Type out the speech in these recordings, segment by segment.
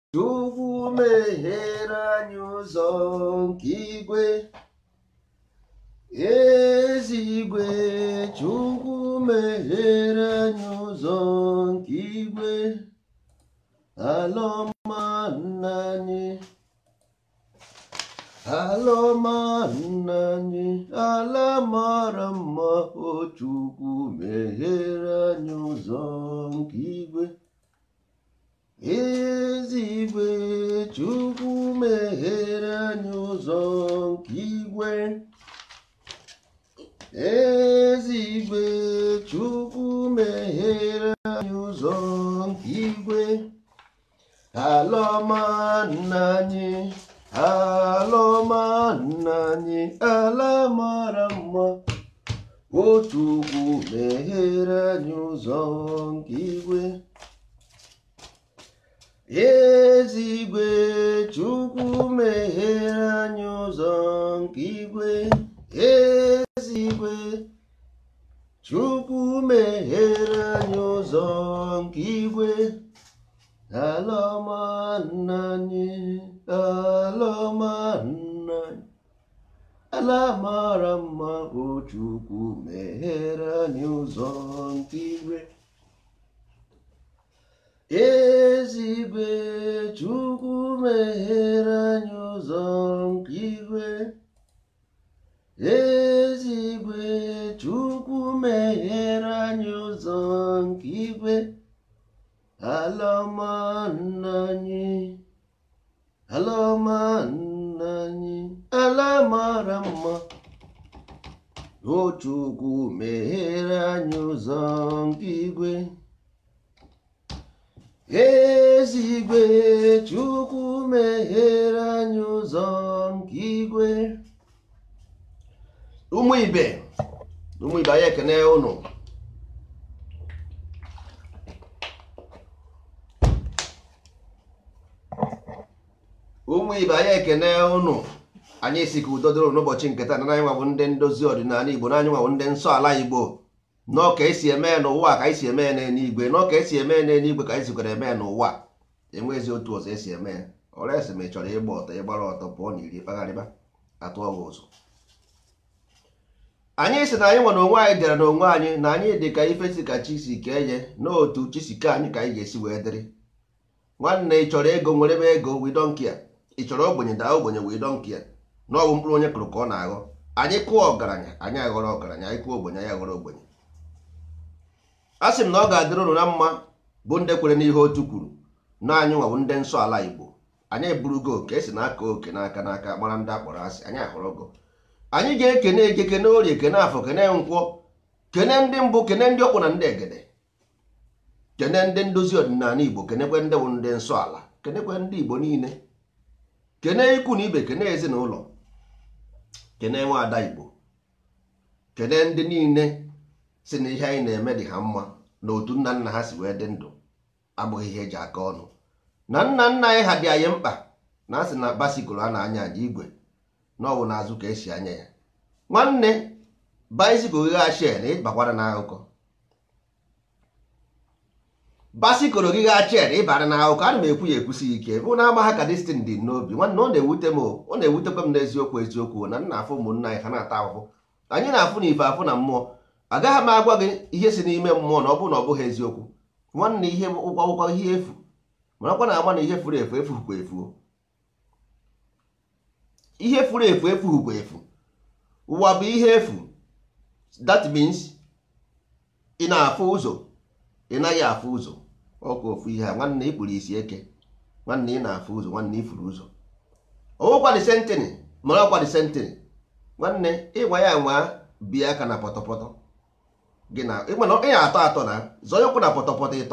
Chukwu meghere anyị ụzọ nke igwe ezigwe Chukwu meghere anyị ụzọ nke igwe ala ọma nna anyị ala ọma nna anyị ala mara mma o Chukwu meghere anyị ụzọ nke igwe ezigwe Chukwu meghere anyị ụzọ nke igwe ezigwe Chukwu meghere anyị ụzọ nke igwe ala ọma nna anyị ala ọma nna anyị ala mara mma o Chukwu meghere anyị ụzọ nke igwe ezigwe Chukwu meghere anyị ụzọ nke igwe ezigwe Chukwu meghere anyị ụzọ nke igwe ala ọma nna anyị ala ọma nna anyị ala mara mma o Chukwu meghere anyị ụzọ nke igwe ezigwe Chukwu meghere anyị ụzọ nke igwe ezigwe Chukwu meghere anyị ụzọ nke igwe ala ọma nna anyị ala ọma nna anyị ala mara mma o Chukwu meghere anyị ụzọ nke igwe ezigwe Chukwu meghere anyị ụzọ nke igwe ụmụ ibe ụmụ ibe anyị ekene ụnụ ụmụ ibe anyị ekene ụnụ anyị si ka udo dịrị n'ụbọchị nke taa na anyị nwabụ ndị ndozi ọdịnala igbo na anyị nwabụ ndị nsọ ala igbo nọọ ka esi eme ya n'ụwa ka anyị si eme ya n'eluigwe nọọ ka esi eme ya n'eluigwe ka anyị sikwara eme ya n'ụwa enweghịzi otu ọzọ esi eme ya ọrịa esi ma ị chọrọ ịgba ọtọ ịgbara ọtọ pụọ na iri kpagharịba atụọ gị ụzọ anyị si na anyị nwere onwe anyị dịara n'onwe anyị na anyị dị ka ife si ka chi si kee ye n'otu chi si kee anyị ka anyị ga-esi wee dịrị nwanne ị chọrọ ego nwere ebe ego we don't care ị chọrọ ogbenye daa ogbenye we don't care na ọ bụ mkpụrụ onye kụrụ ka ọ na-aghọ anyị kụọ ọgaranya anyị aghọrọ ọgaranya anyị kụọ ogbenye anyị aghọrọ ogbenye a sị m na ọ ga-adịrị ụnụ na mma bụ ndị kwere n'ihe otu kwuru na anyị nwabụ ndị nsọ ala igbo anyị eburugo oke esi n'aka oke n'aka n'aka mara ndị akpọrọ asị anyị ahụrụgo anyị ga-ekene eke kene orie kene afọ kene nkwọ kene ndị mbụ kene ndị ọkwụ na ndị egede kene ndị ndozi ọdịnala igbo kenekwe ndị bụ ndị nsọ ala kenekwe ndị igbo niile kene ikwu na ibe kene ezinụlọ kene nwa ada igbo kene ndị niile si na ihe anyị na-eme dị ha mma na otu nna nna ha si wee dị ndụ abụghị ihe eji aka ọnụ na nna nna anyị ha dị anyị mkpa na asị na basikụl a na-anya aja igwe na ọ bụ n'azụ ka esi anya ya nwanne baisikụl gị gha na ịbakwara n'akụkọ basikụl gị gha chen ịbara n'akụkọ ana m ekwu ya ekwusi ike bụ na ama ha ka destin dị n'obi nwanne ọ na-ewute m ọ na-ewutekwa m n'eziokwu eziokwu na nna afụ ụmụnna anyị ha na-ata ahụhụ anyị na-afụ na ife afụ na mmụọ agaghị m agwa gị ihe si n'ime mmụọ na ọ bụrụ na ọ bụghị eziokwu nwanne ihe ụgwọ ụgwọ ihe efu marakwa na agba na ihe furu efu efuhukwa efu ihe furu efu efuhukwa efu ụwa bụ ihe efu that means ị na-afụ ụzọ ị naghị afụ ụzọ ọkụ ofu ihe a nwanne ị kpụrụ isi eke nwanne ị na-afụ ụzọ nwanne ị furu ụzọ ọwụkwa dị sentịnị mara ọkwa dị sentịnị nwanne ịgwa ya nwa bie aka na pọtọpọtọ gị na ịmana ị atọ atọ na zọnye ụkwụ na pọtọpọtọ ịtọ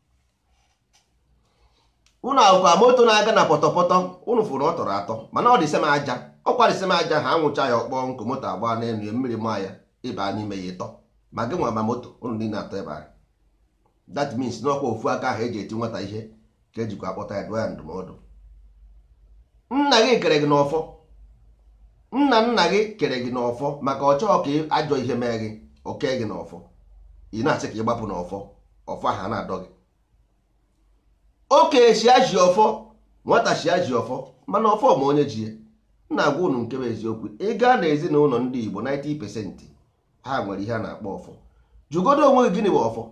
unu ahụkwa moto na-aga na pọtọpọtọ unu fụrụ ọ tọrọ atọ mana ọ dị sem aja ọkwa dị sem aja ha anwụcha ya ọkpọ nkụ moto agba n'elu ya mmiri maa ya ịba n'ime ya ịtọ ma gị nwa ma moto unu niile atọ ebe ahụ that means n'ọkwa ofu aka ahụ eji eti nwata ihe ka ejikwa akpọta ya dụọ ya ndụmọdụ nna gị kere gị n'ọfọ nna nna gị kere gị n'ọfọ maka ọ chọọ ka ajọ ihe mee gị oke gị n'ọfọ ị na-asị ka ị gbapụ n'ọfọ ọfọ ahụ a na-adọ gị oke esi aji ọfọ nwata chi ya ji ọfọ mana ọfọ ma onye ji ya na-agwa unu nke bụ eziokwu ị gaa na ezinụlọ ndị Igbo 90% ha nwere ihe a na-akpọ ọfọ jụgodo onwe gị gịnị bụ ọfọ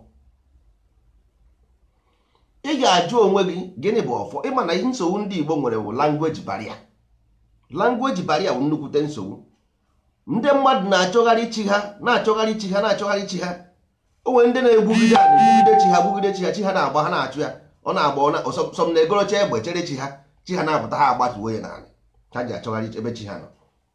ị ga-ajụ onwe gị gịnị bụ ọfọ ịma na ihe nsogbu ndị Igbo nwere bụ langweji baria langweji baria bụ nnukwute nsogbu ndị mmadụ na-achọgharị chi ha na-achọgharị chi ha na-achọgharị chi ha o nwere ndị na-egbugide a na-egbugide chi ha gbugide chi ha chi ha na-agba ha na-achụ ya ọ na-agba ọsọm na-egorocha egbe chere chi ha chi ha na-apụta ha agbatuo ya n'ala ha ji achọgharị ebe chi ha nọ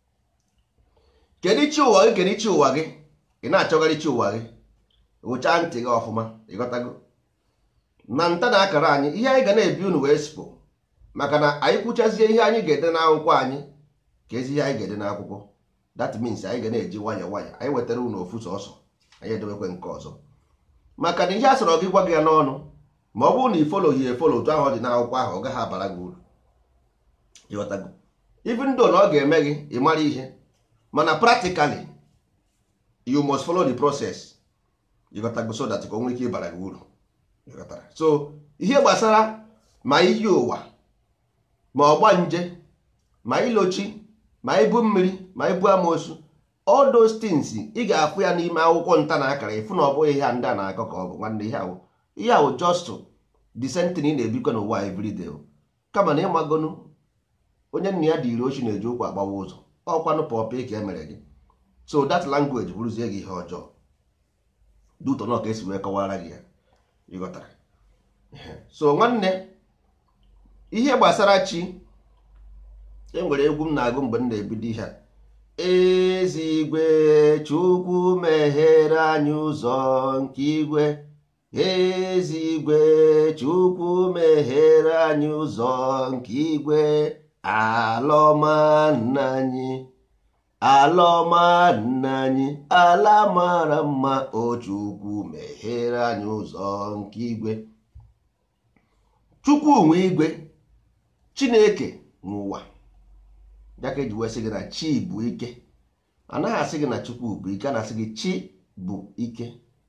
kedu chi ụwa gị kedu chi ụwa gị ị na-achọgharị chi ụwa gị ụcha ntị gị ọfụma ịghọtago na nta na akara anyị ihe anyị ga na-ebi unu wee sipụ maka na anyị kwuchazie ihe anyị ga-ede n'akwụkwọ anyị ka ezi ihe anyị ga-ede n'akwụkwọ that means anyị ga na-eji nwayọ nwayọ anyị wetara unu ofu sọsọ anyị edewekwe nke ọzọ maka na ihe a sọrọ gị gwa gị ya n'ọnụ ma ọ bụrụ na ifolo yi efolo otu ahụ ọ dị n'akwụkwọ ahụ ọ gaghị abara gị uru ịghọtago even though na ọ ga-eme gị ị mara ihe mana practically you must follow the process ịghọtago so that ka o nwere ike ịbara gị uru ịghọtara so ihe gbasara ma iyi ụwa ma ọgba nje ma ilochi ma ibu mmiri ma ibu amoosu all those things ị ga-afụ ya n'ime akwụkwọ nta na akara ịfụ na ọ bụghị ihe a ndị a na-akọ ka ọ bụ nwanne ihe ahụ ihe ahụ just the same thing ị na-ebikọ n'ụwa everyday kama na ịmagonu onye nna ya dị iri ochi na-eji ụkwụ agbawa ụzọ ọkwanụ pọpị ka e mere gị so that language bụrụzie gị ihe ọjọọ duto na ka esi wee kọwara gị ya ịghọtara so nwanne ihe gbasara chi e nwere egwu m na-agụ mgbe m na-ebido ihe a ezigwe chukwu meghere anyị ụzọ nke igwe ezigwe chukwu meghere anyị ụzọ nke igwe alọma nna anyị alọma nna anyị ala mara mma o chukwu meghere anyị ụzọ nke igwe chukwu nwe igwe chineke n'ụwa ya ka eji wee sị gị na chi bụ ike anaghị asị gị na chukwu bụ ike a na-asị gị chi bụ ike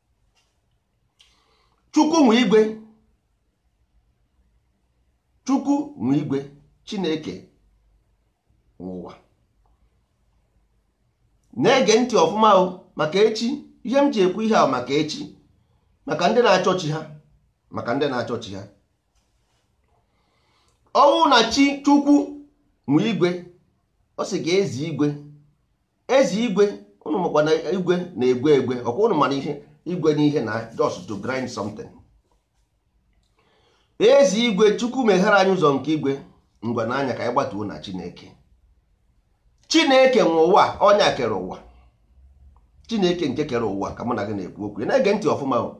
chukwu nwe igwe chukwu nwe igwe chineke n'ụwa na-ege ntị ọfụma o maka echi ihe m ji ekwu ihe ahụ maka echi maka ndị na-achọ chi ha maka ndị na-achọ chi ha ọnwụ na chi chukwu nwe igwe ọ sị ka ezi igwe ezi igwe ụnụ makwa na igwe na-egwe egwe ọkwa ụnụ mara ihe igwe n'ihe na just to grind something ezi igwe chukwu meghere anyị ụzọ nke igwe ngwa n'anya ka anyị gbatuo na chineke chineke nwe ụwa ọnya kere ụwa chineke nke kere ụwa ka mụ na gị na-ekwu okwu na-ege ntị ọfụma o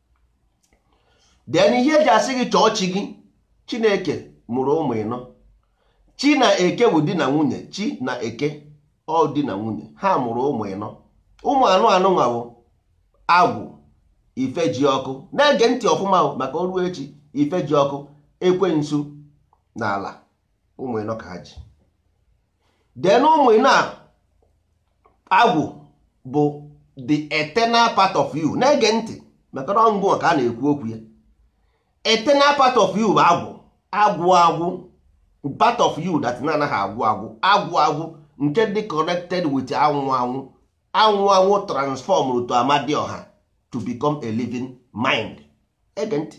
den ihe eji asị gị chọọ chi gị chineke mụrụ ụmụ ịnọ chi na eke bụ di na nwunye chi na eke ọ di na nwunye ha mụrụ ụmụ ịnọ ụmụ anụ anụ nwa bụ agwụ ife ji ọkụ na-ege ntị ọfụma o maka oruo echi ife ji ọkụ ekwensu na ala ụmụ ịnọ ka ha ji den ụmụ ịnọ a agwụ bụ the eternal part of you na-ege ntị maka na ọngụ ka a na-ekwu okwu ya eternal part of you bụ agwụ agwụ agwụ part of you that na-anaghị agwụ agwụ agwụ agwụ nke dị connected with anwụ anwụ anwụ anwụ transform to amadioha to become a living mind ege ntị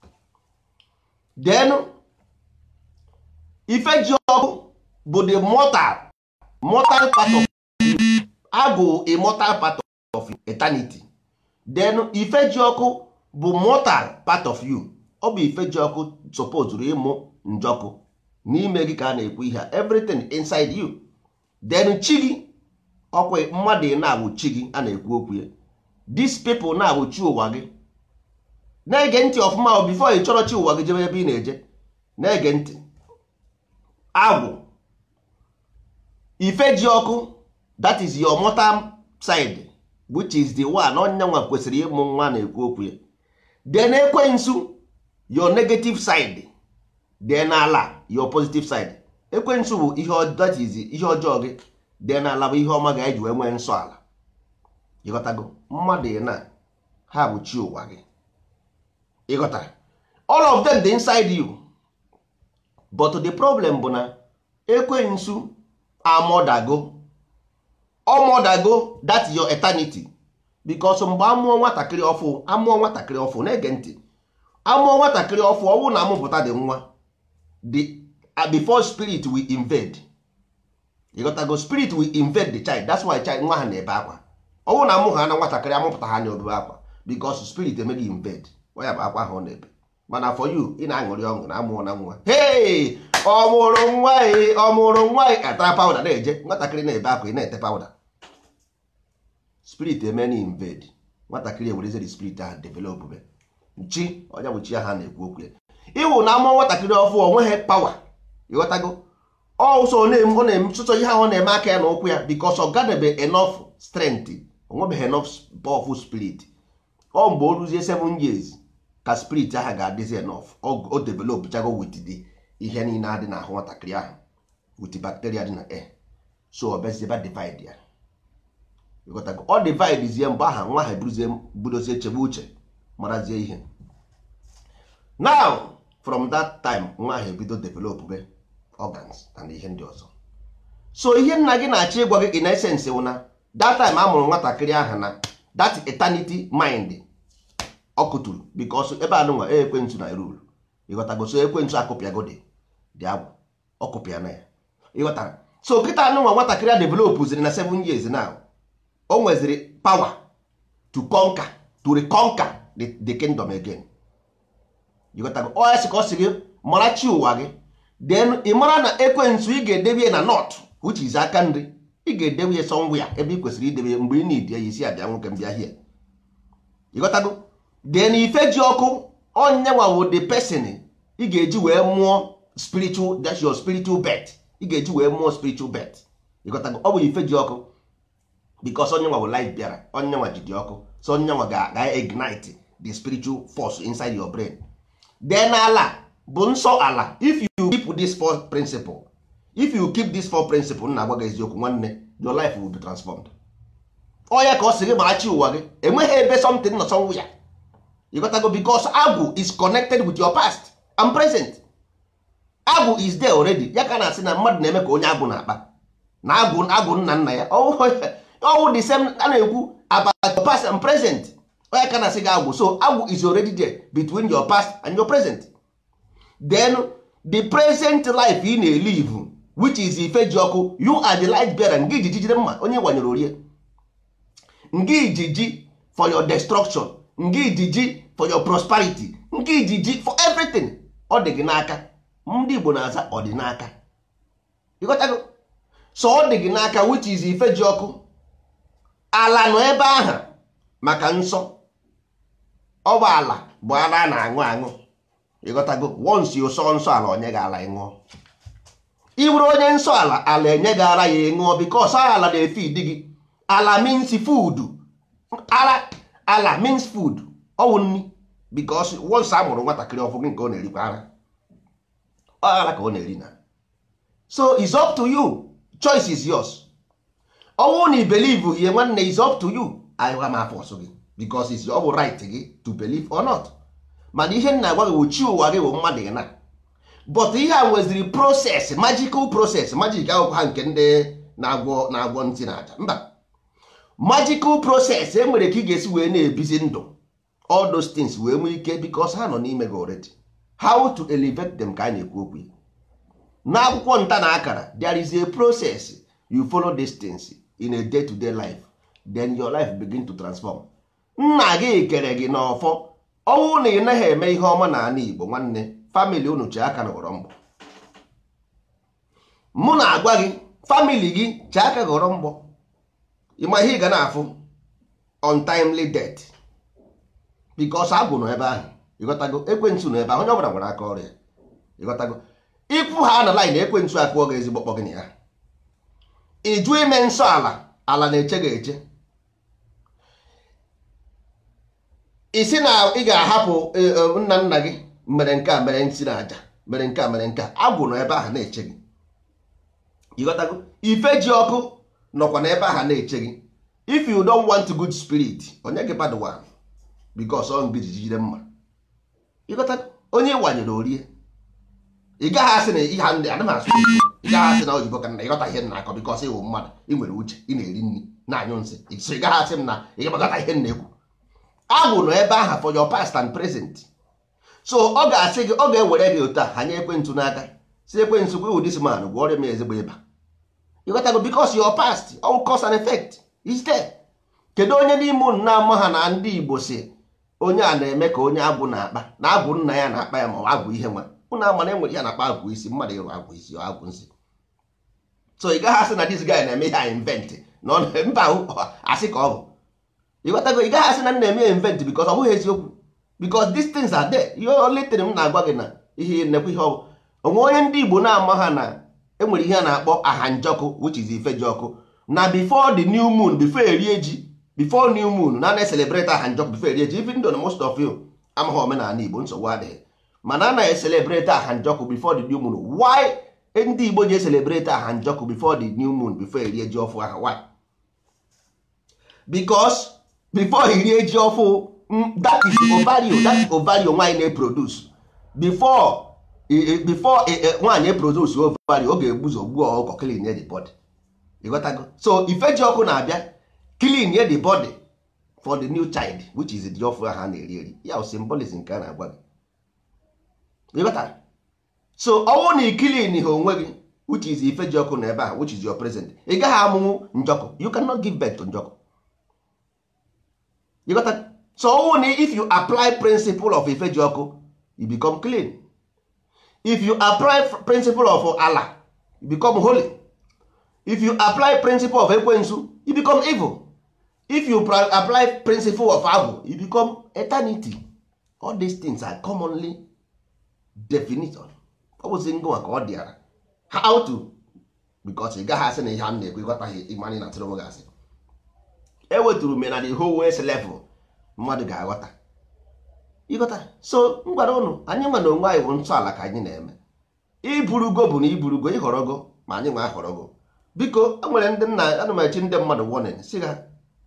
then ife ji ọkụ bụ the mortal mortal part of you agwụ immortal part of eternity then ife ji ọkụ bụ mortal part of you ọ bụ ife ji ọkụ supposed ịmụ njọkụ n'ime gị ka a na-ekwu ihe everything inside you then chi gị ọkwa mmadụ na-abụ chi gị a na-ekwu okwu ya these people na-abụ chi ụwa gị na-ege ntị ọfụma o before ị chọrọ chi ụwa gị jebe ebe ị na-eje na-ege ntị agwụ ife ji ọkụ that is your mortal side which is the one onye nwa kwesịrị ịmụ nwa na-ekwu okwu ya then ekwensu your negative side then ala your positive side ekwensu bụ ihe that is ihe ọjọọ gị then ala bụ ihe ọma ga-eji wee nwee nsọ ala ịghọtago mmadụ na ha bụ chi ụwa gị ịghọtara all of them dị inside you but the problem bụ na ekwensu amọdago ọmọdago that your eternity because mgbe amụọ nwatakịrị ọfụ amụọ nwatakịrị ọfụ na-ege ntị amụọ nwatakịrị ọfụ ọ bụrụ na amụpụta dị nwa the uh, before spirit will invade you got to go spirit will invade the child that's why child nwa ha na-ebe akwa ọ bụrụ na amụ ha na nwatakịrị amụpụta ha na-obebe akwa because spirit emeghị invade ọ ya bụ akwa ha ọ na-ebe mana for you ị na-aṅụrị ọṅụ na amụọ na nwa hey ọ mụrụ nwa ị ọ mụrụ nwa ị atara pawuda na-eje nwatakịrị na-ebe akwa ị na-ete pawuda spirit emena invade nwatakịrị ewerezeri spirit ahụ develop be chi onye bụ chi ha na-ekwu okwu ya ịwụ na amụọ nwatakịrị ọfụ onweghị pawa ịghọtago ọsọ ọ na-emesụsọ ihe ahụ na-eme aka ya na ụkwụ ya because ọ gadebe enough strength onwebeghị enough powerful spirit ọ mgbe o ruzie 7 years ka spirit ahụ ga-adịzi enough o develop chago with the ihe niile adị n'ahụ nwatakịrị ahụ with bacteria dị na air so ọ bịaziebe divide ya ịghọtago ọ dividezie mgbe aha nwa ha eburuzie budozie chebe uche marazie ihe now from that time nwa ahụ ebido develop be organs and ihe ndị ọzọ so ihe nna gị na-achọ ịgwa gị in essence wụ na that time a mụrụ nwatakịrị ahụ na that eternity mind ọ kụturu because ebe anụnwa ekwentụ na rule ịghọtago so ekwentụ akụpịago dị dị agwụ ọ kụpịa na ya ịghọtara so kịta anụnwa nwatakịrị a develop ziri na 7 years now o nweziri power to conquer to reconquer the, the kingdom again ịghọtago ọ ya sị ka ọ sị gị mara chi ụwa gị then ị mara na ekwentị ị ga-edebe na north which is aka nri ị ga-edebe ya somewhere ebe ị kwesịrị idebe ya mgbe ị na-edi ya isi abịa nwoke mbịa hie ịghọtago then ife ji ọkụ onyenwa wo the person ị ga-eji wee mụọ spiritual that's your spiritual birth ị ga-eji wee mụọ spiritual birth ịghọtago ọ bụ ife ji ọkụ because onyenwa wo light bịara onyenwa ji dị ọkụ so onyenwa ga-ignite the spiritual force inside your brain then ala bụ nsọ ala if you keep this four principle if you keep this four principle na agwa gị eziokwu nwanne your life will be transformed ọ ya ka ọ sị gị marachi ụwa gị enweghị ebe something nọ somewhere ya ịghọtago because agwụ is connected with your past and present agwụ is there already ya ka na-asị na mmadụ na-eme ka onye agwụ na-akpa na agwụ agwụ nna nna ya ọwụ the same a na-ekwu about your past and present onye ka na-asị gị agwụ so agwụ is already there between your past and your present then the present life ị na-elive which is ife ji ọkụ you are the light bearer nga ijiji jide mma onye gbanyere orie nga ijiji for your destruction nga ijiji for your prosperity nga ijiji for everything ọ dị gị n'aka ndị Igbo na-aza ọ dị n'aka ịghọtago so ọ dị gị n'aka which is ife ji ọkụ ala nọ ebe ahụ maka nsọ ọ bụ ala bụ ala a na-aṅụ aṅụ ịghọtago once you sọ nsọ ala onye gị ala ịṅụọ ị bụrụ onye nsọ ala ala enye gị ara ya ịṅụọ because ala na-efe idi gị ala means food ala ala means food ọwụ nri because once a mụrụ nwatakịrị ọfụ gị nke ọ na-erikwa ara ọ ara ka ọ na-eri na so it's up to you choice is yours ọnwụ na i believe ihe nwanne is up to you anyịwa m afọ ọsọ gị because it's ọ bụ right gị to believe or not mana ihe nna agwa gị wụ chi ụwa gị bụ mmadụ gị na but ihe a nweziri process magical process magic akwụkwọ ha nke ndị na-agwọ na-agwọ ntị na aja mba magical process e nwere ka ị ga-esi wee na-ebizi ndụ all those things wee nwee ike because ha nọ n'ime gị already how to elevate them ka a na-ekwu okwu n'akwụkwọ nta na akara there is a process you follow these things in a day to day life then your life begin to transform nna gị kere gị n'ọfọ ọnwụ na ị naghị eme ihe ọma n'ala Igbo nwanne famili unu chi aka ghọrọ mgbọ mụ na-agwa gị famili gị chi aka ghọrọ mgbọ ịma ihe ị ga na-afụ untimely death because agwụ nọ ebe ahụ ịghọtago ekwentị nọ ebe ahụ onye ọbụla nwere aka ọrịa ịghọtago ịpụ ha na line ekwentị akụọ gị ezigbo kpọ gị na ya ịjụ ime nsọ ala ala na-eche gị eche isi na ị ga-ahapụ nna nna gị mere nke a mere nsị na aja mere nke a mere nke a agwụ nọ ebe ahụ na-eche gị ịghọtago ife ji ọkụ nọkwa n'ebe ahụ na-eche gị if you don't want good spirit onye gị bad one because ọ ngị jijide mma ịghọtago onye wanyere orie ị gaghị asị na ihe ndị adị m asụ oyibo ị gaghị asị na oyibo ka na ịghọta ihe na akọ bikọs ịwụ mmadụ ị nwere uche ị na-eri nri na-anyụ nsị so ị gaghị asị m na ị gaghọta ihe m na-ekwu agwụ nọ ebe ahụ for your past and present so ọ ga-asị gị ọ ga-ewere gị otu a ha nye ekwentị n'aka si ekwentị gwa ụdị man gwọ ọrịa m ezigbo ịba ịghọtago bikos your past all cause and effect is there kedu onye n'ime unu na-ama ha na ndị igbo si onye a na-eme ka onye agwụ na-akpa na agwụ nna ya na-akpa ya ma ọ agwụ ihe nwa unu ama na enwere ya na-akpa agwụ isi mmadụ ịrụ agwụ isi ọ agwụ nsị so ị gaghị asị na this guy na-eme ihe a invent na ọ na- mba ahụ asị ka ọ bụ ịghọtago ị gaghị asị na m na-eme ya invent because ọ bụghị eziokwu because these things are there ihe only thing m na-agwa gị na ihe nnekwu ihe ọ bụ onwe onye ndị igbo na-ama ha na enwere ihe a na-akpọ ahanjọkụ which is ifeji ọkụ na before the new moon before erie ji before new moon na na-eselebrate ahanjọkụ before erie ji even though na most of you amaghị omenala igbo nsogbu adịghị mana a na-eselebrate ahanjọkụ before the new moon why ndị igbo ji eselebrate ahanjọkụ before the new moon before erie ji ọfụ aha why because before erie ji ọfụ mm, that is ovario that is ovario nwaanyị na-eproduce before e- e- before e- e- nwaanyị eproduce ovario ọ ga-egbuzo gbuo ọkụkọ clean the body ịghọtago so ifeji ọkụ na-abịa clean the body for the new child which is the ọfụ ahụ a na-eri eri ya bụ symbolism nke a na-agwa gị ịghọtara so ọnwụ na ikilin ha onwe gị which is ifeji ọkụ na ebe a which is your present ị gaghị amụnwu njọkụ you cannot give birth to njọkụ you got that? so ọnwụ na if you apply principle of ifeji ọkụ you become clean if you apply f- principle of ala you become holy if you apply principle of ekwensu you become evil if you pra- apply principle of agwụ you become eternity all these things are commonly definition ọ bụzi ngụnwa ka ọ dịara how to because ị gaghị asị na ihe a m na-ekwu ịghọtaghị ịmanye na tụrụ m gị asị eweturu me na the whole west level mmadụ ga-aghọta ịghọta so m gwara ụnụ anyị nwe na onwe anyị bụ ntọala ka anyị na-eme iburugo bụ na iburugo ịhọrọgo ma anyị nwe ahọrọgo biko e nwere ndị nna ana m echi ndị mmadụ warning si ha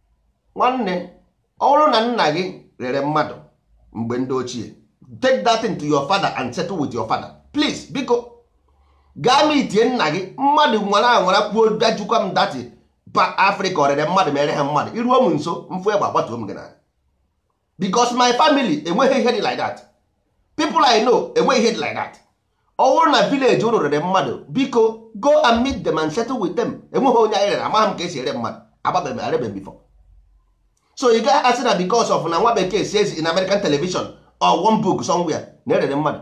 nwanne ọ bụrụ na nna gị rere mmadụ mgbe ndị ochie take that thing to your father and settle with your father please biko gaa ma itie nna gị mmadụ nwere anwara kwuo bịajukwa m dati pa afrịka ọrịre mmadụ mere ha mmadụ iruo m nso mfụ egbe agbatuo m gị na because my family enweghị ihe dị like that people I know enweghị ihe dị like that ọ bụrụ na village unu rere mmadụ biko go and meet them and settle with them enweghị onye anyị rere amaghị m ka esi ere mmadụ agbabeghị arebe before so ị gaghị asị na because of na nwa bekee says in American television or one book somewhere na erere mmadụ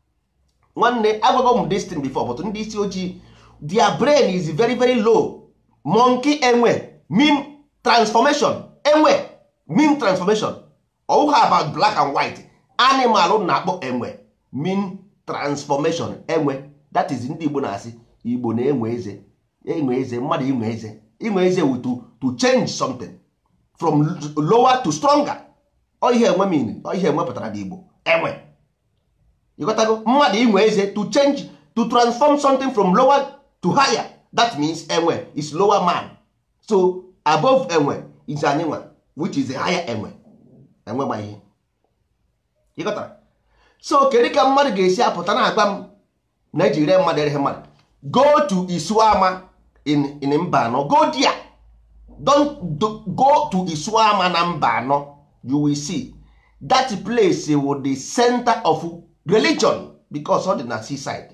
nwanne agwago m this thing before but ndị isi ojii their brain is very very low monkey enwe mean transformation enwe mean transformation ọwụha about black and white animal na-akpọ enwe mean transformation enwe that is ndị igbo na-asị igbo na-enwe eze enwe eze mmadụ inwe eze inwe eze wu to, to change something from lower to stronger ọ ihe enwe mean ọ ihe enwe pụtara n'igbo enwe ịghọtago mmadụ inwe eze to change to transform something from lower to higher that means enwe is lower man so above enwe is anyị nwa which is a higher enwe enwe ma ihe ịghọtara so kedu ka mmadụ ga-esi apụta na-agba m na eji ree mmadụ ereghị mmadụ go to isuama in, in mba anọ go there don't do, go to isuama na mba anọ you will see that place will the center of religion because ọ dị na seaside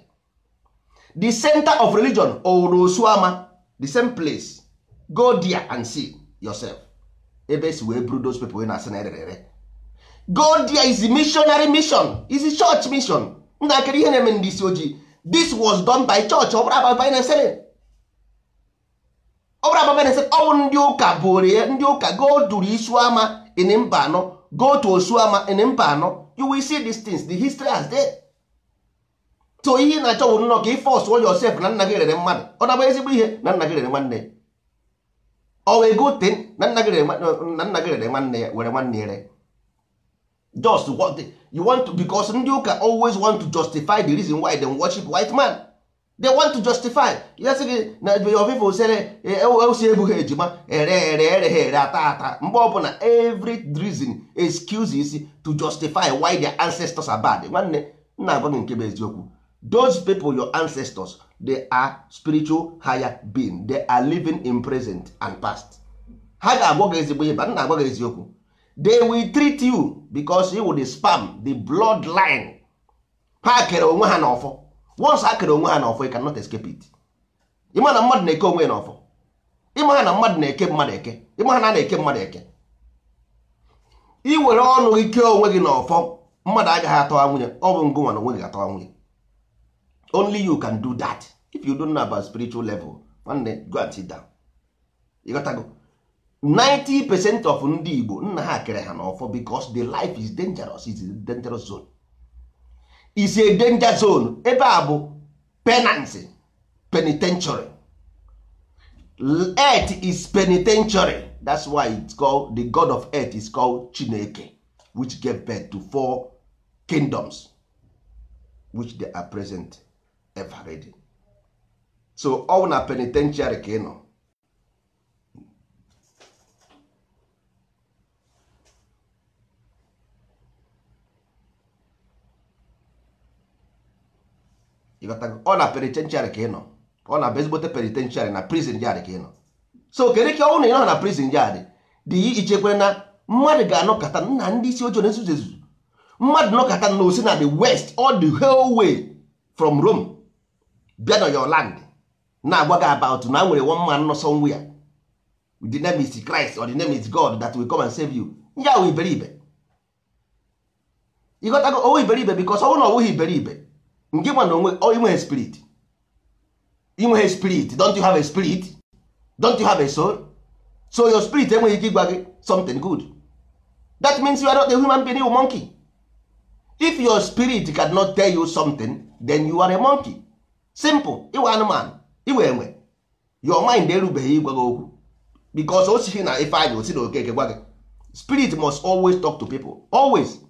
the center of religion owuru osuama the same place go there and see yourself ebe esi wee buru those people na-asị na erere go there is a missionary mission is a church mission ntakịrị ihe na-eme ndị isi ojii this was done by church ọ bụrụ ababa na-esere ọ bụrụ ababa na-esere ọ bụ ndị ụka bụrụ ya ndị ụka go duru isuama in mba anọ go to osuama in mba anọ you will see these things the history has there so ihe ị na-achọ bụ nnọọ ka ị force yourself na nna gị rere mmadụ ọ na-abụ ezigbo ihe na nna gị rere nwanne ọ wee go ten na nna gị rere na nna gị rere nwanne ya were nwanne ya ree just what the, you want to because ndị ụka always want to justify the reason why they worship white man they want to justify ya sị gị na ofufe sere osi ebughị ejima ere ere ere ha ere ata ata mgbe ọbụla every reason excuses to justify why their ancestors are bad nwanne nna agwa gị nke bụ eziokwu those people your ancestors they are spiritual higher being they are living in present and past ha ga-agwa gị ezigbo ihe ba nna agwa gị eziokwu they will treat you because you the spam the blood line ha kere onwe ha n'ọfọ once ha kere onwe ha n'ọfọ you cannot escape it ịma na mmadụ na-eke onwe ya n'ọfọ ịma ha na mmadụ na-eke mmadụ eke ịma ha na a na-eke mmadụ eke ị were ọnụ gị kee onwe gị n'ọfọ mmadụ agaghị atọwa nwunye ọ bụ ngụ nwa na onwe gị atọwa nwunye only you can do that if you don't know about spiritual level nwanne go and sit down ịghọtago 90 percent of ndị Igbo nna ha kere ha n'ọfọ because the life is dangerous is a dangerous zone is a danger zone ebe a bụ penance penitentiary earth is penitentiary that's why it's called the god of earth is called Chineke which gave birth to four kingdoms which they are present ever ready so ọ na penitentiary ka ị nọ ọ na penitentiary ka ị nọ ọ na ezigbote penitentiary na prison yard ka ị nọ so kedu ka ọ na ị nọ na prison yard dị ichekwa na mmadụ ga-anọkọta nna ndị isi ojii na-ezuzu ezuzu mmadụ nọkọta na osi na the west all the whole way from Rome bịa na your land na-agwa gị about na nwere one man nọ somewhere the name is Christ or the name is God that will come and save you ya wụ iberibe ịghọtago owu iberibe because ọ bụrụ na ọ bụghị iberibe nke nwa na onwe inweghị spirit inweghị spirit don't you have a spirit don't you have a soul so your spirit enweghị ike ịgwa gị something good that means you are not a human being you monkey if your spirit cannot tell you something then you are a monkey simple iwe anụmanụ iwe enwe your mind erubeghị ịgwa gị okwu because o sighi na ife anyị osi na okeke gwa gị spirit must always talk to people always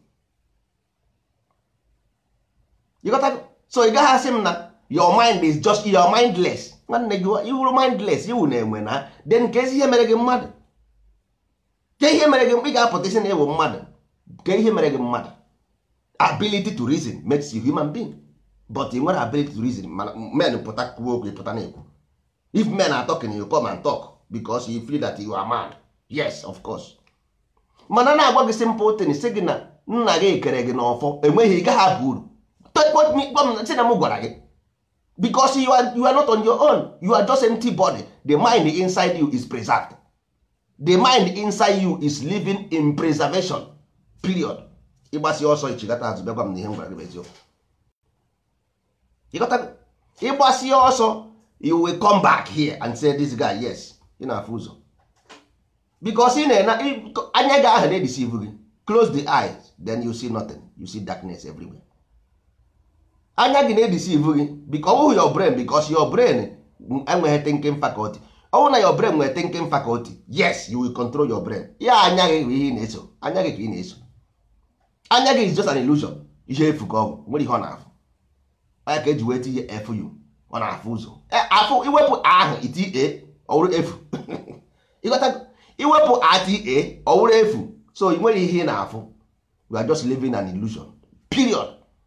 you got that? so ị gaghị asị m na your mind is just your mindless nwanne gị iwuru mindless iwu na-enwe na then ka ezi ihe mere gị mmadụ ke ihe mere gị ị ga-apụta isi na ewu mmadụ ke ihe mere gị mmadụ ability to reason makes you human being but ị nwere ability to reason mana men pụta kwuo okwu pụta na-ekwu if men are talking you come and talk because you feel that you are mad yes of course mana na-agwa gị simple thing sị gị na nna gị kere gị n'ọfọ enweghị ị gaghị abụ uru si na m gwara gị because you are, you are not on your own you are just empty body the mind inside you is preserved the mind inside you is living in preservation period ịgbasi ọsọ ichigata azụ bịagwa m na ihe m gwara gị bụ eziokwu ịgbasi ọsọ you will come back here and say this guy yes ị na-afụ ụzọ because ị na-ena anya gị ahụ na-edisive gị close the eyes then you see nothing you see darkness everywhere anya gị na-edisive gị because ọ bụghị your brain because your brain enweghị thinking faculty ọ bụrụ na your brain nwere thinking faculty yes you will control your brain ya anya gị bụ ihe ị na-eso anya gị ka ị na-eso anya gị is just an illusion ihe efu ka ọ bụ nwere ihe ọ na-afụ anya ka eji wee tinye efu yu ọ na-afụ ụzọ afụ iwepụ ahụ ita ọwụrụ efu ịghọta iwepụ ata ọwụrụ efu so ị nwere ihe ị na-afụ we are just living an illusion period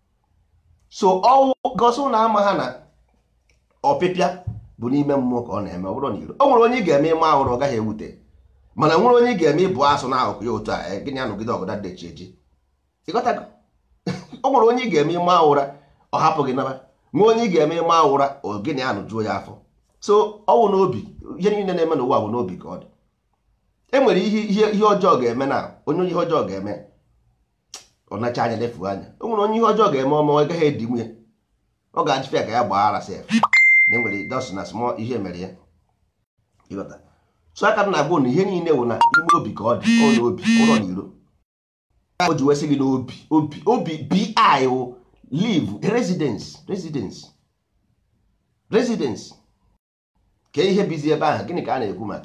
so ọnwụ gosi na ama ha na ọpịpịa bụ n'ime mmụọ ka ọ na-eme ọ bụrụ na iro o nwere onye ị ga-eme ịma ahụrụ ọ gaghị ewute mana nwere onye ị ga-eme ịbụ asụ n'akụkụ ya otu a gịnị anọgide ọgọda dechi eji ịghọtago o nwere onye ị ga-eme ịma ụra ọ hapụ gị naba nwee onye ị ga-eme ịma ụra ogịnị anụ juo ya afọ so ọnwụ n'obi ihe niile na-eme n'ụwa bụ n'obi ka ọ dị e nwere ihe ihe ọjọọ ga-eme na onye ihe ọjọọ ga-eme ọ nacha anya lefuo anya o nwere onye ihe ọjọọ ga-eme ọma ọ gaghị edi nwunye ọ ga-ajụ ya ka ya gbaa ara sef na enwere dos na small ihe mere ya ịghọta so aka m na-agwa na ihe niile wụ na ime obi ka ọ dị ọ n'obi ụlọ na iro o ji wesị gị n'obi obi obi bi wụ live residence residence residence ka ihe bizi ebe ahụ gịnị ka a na-ekwu maka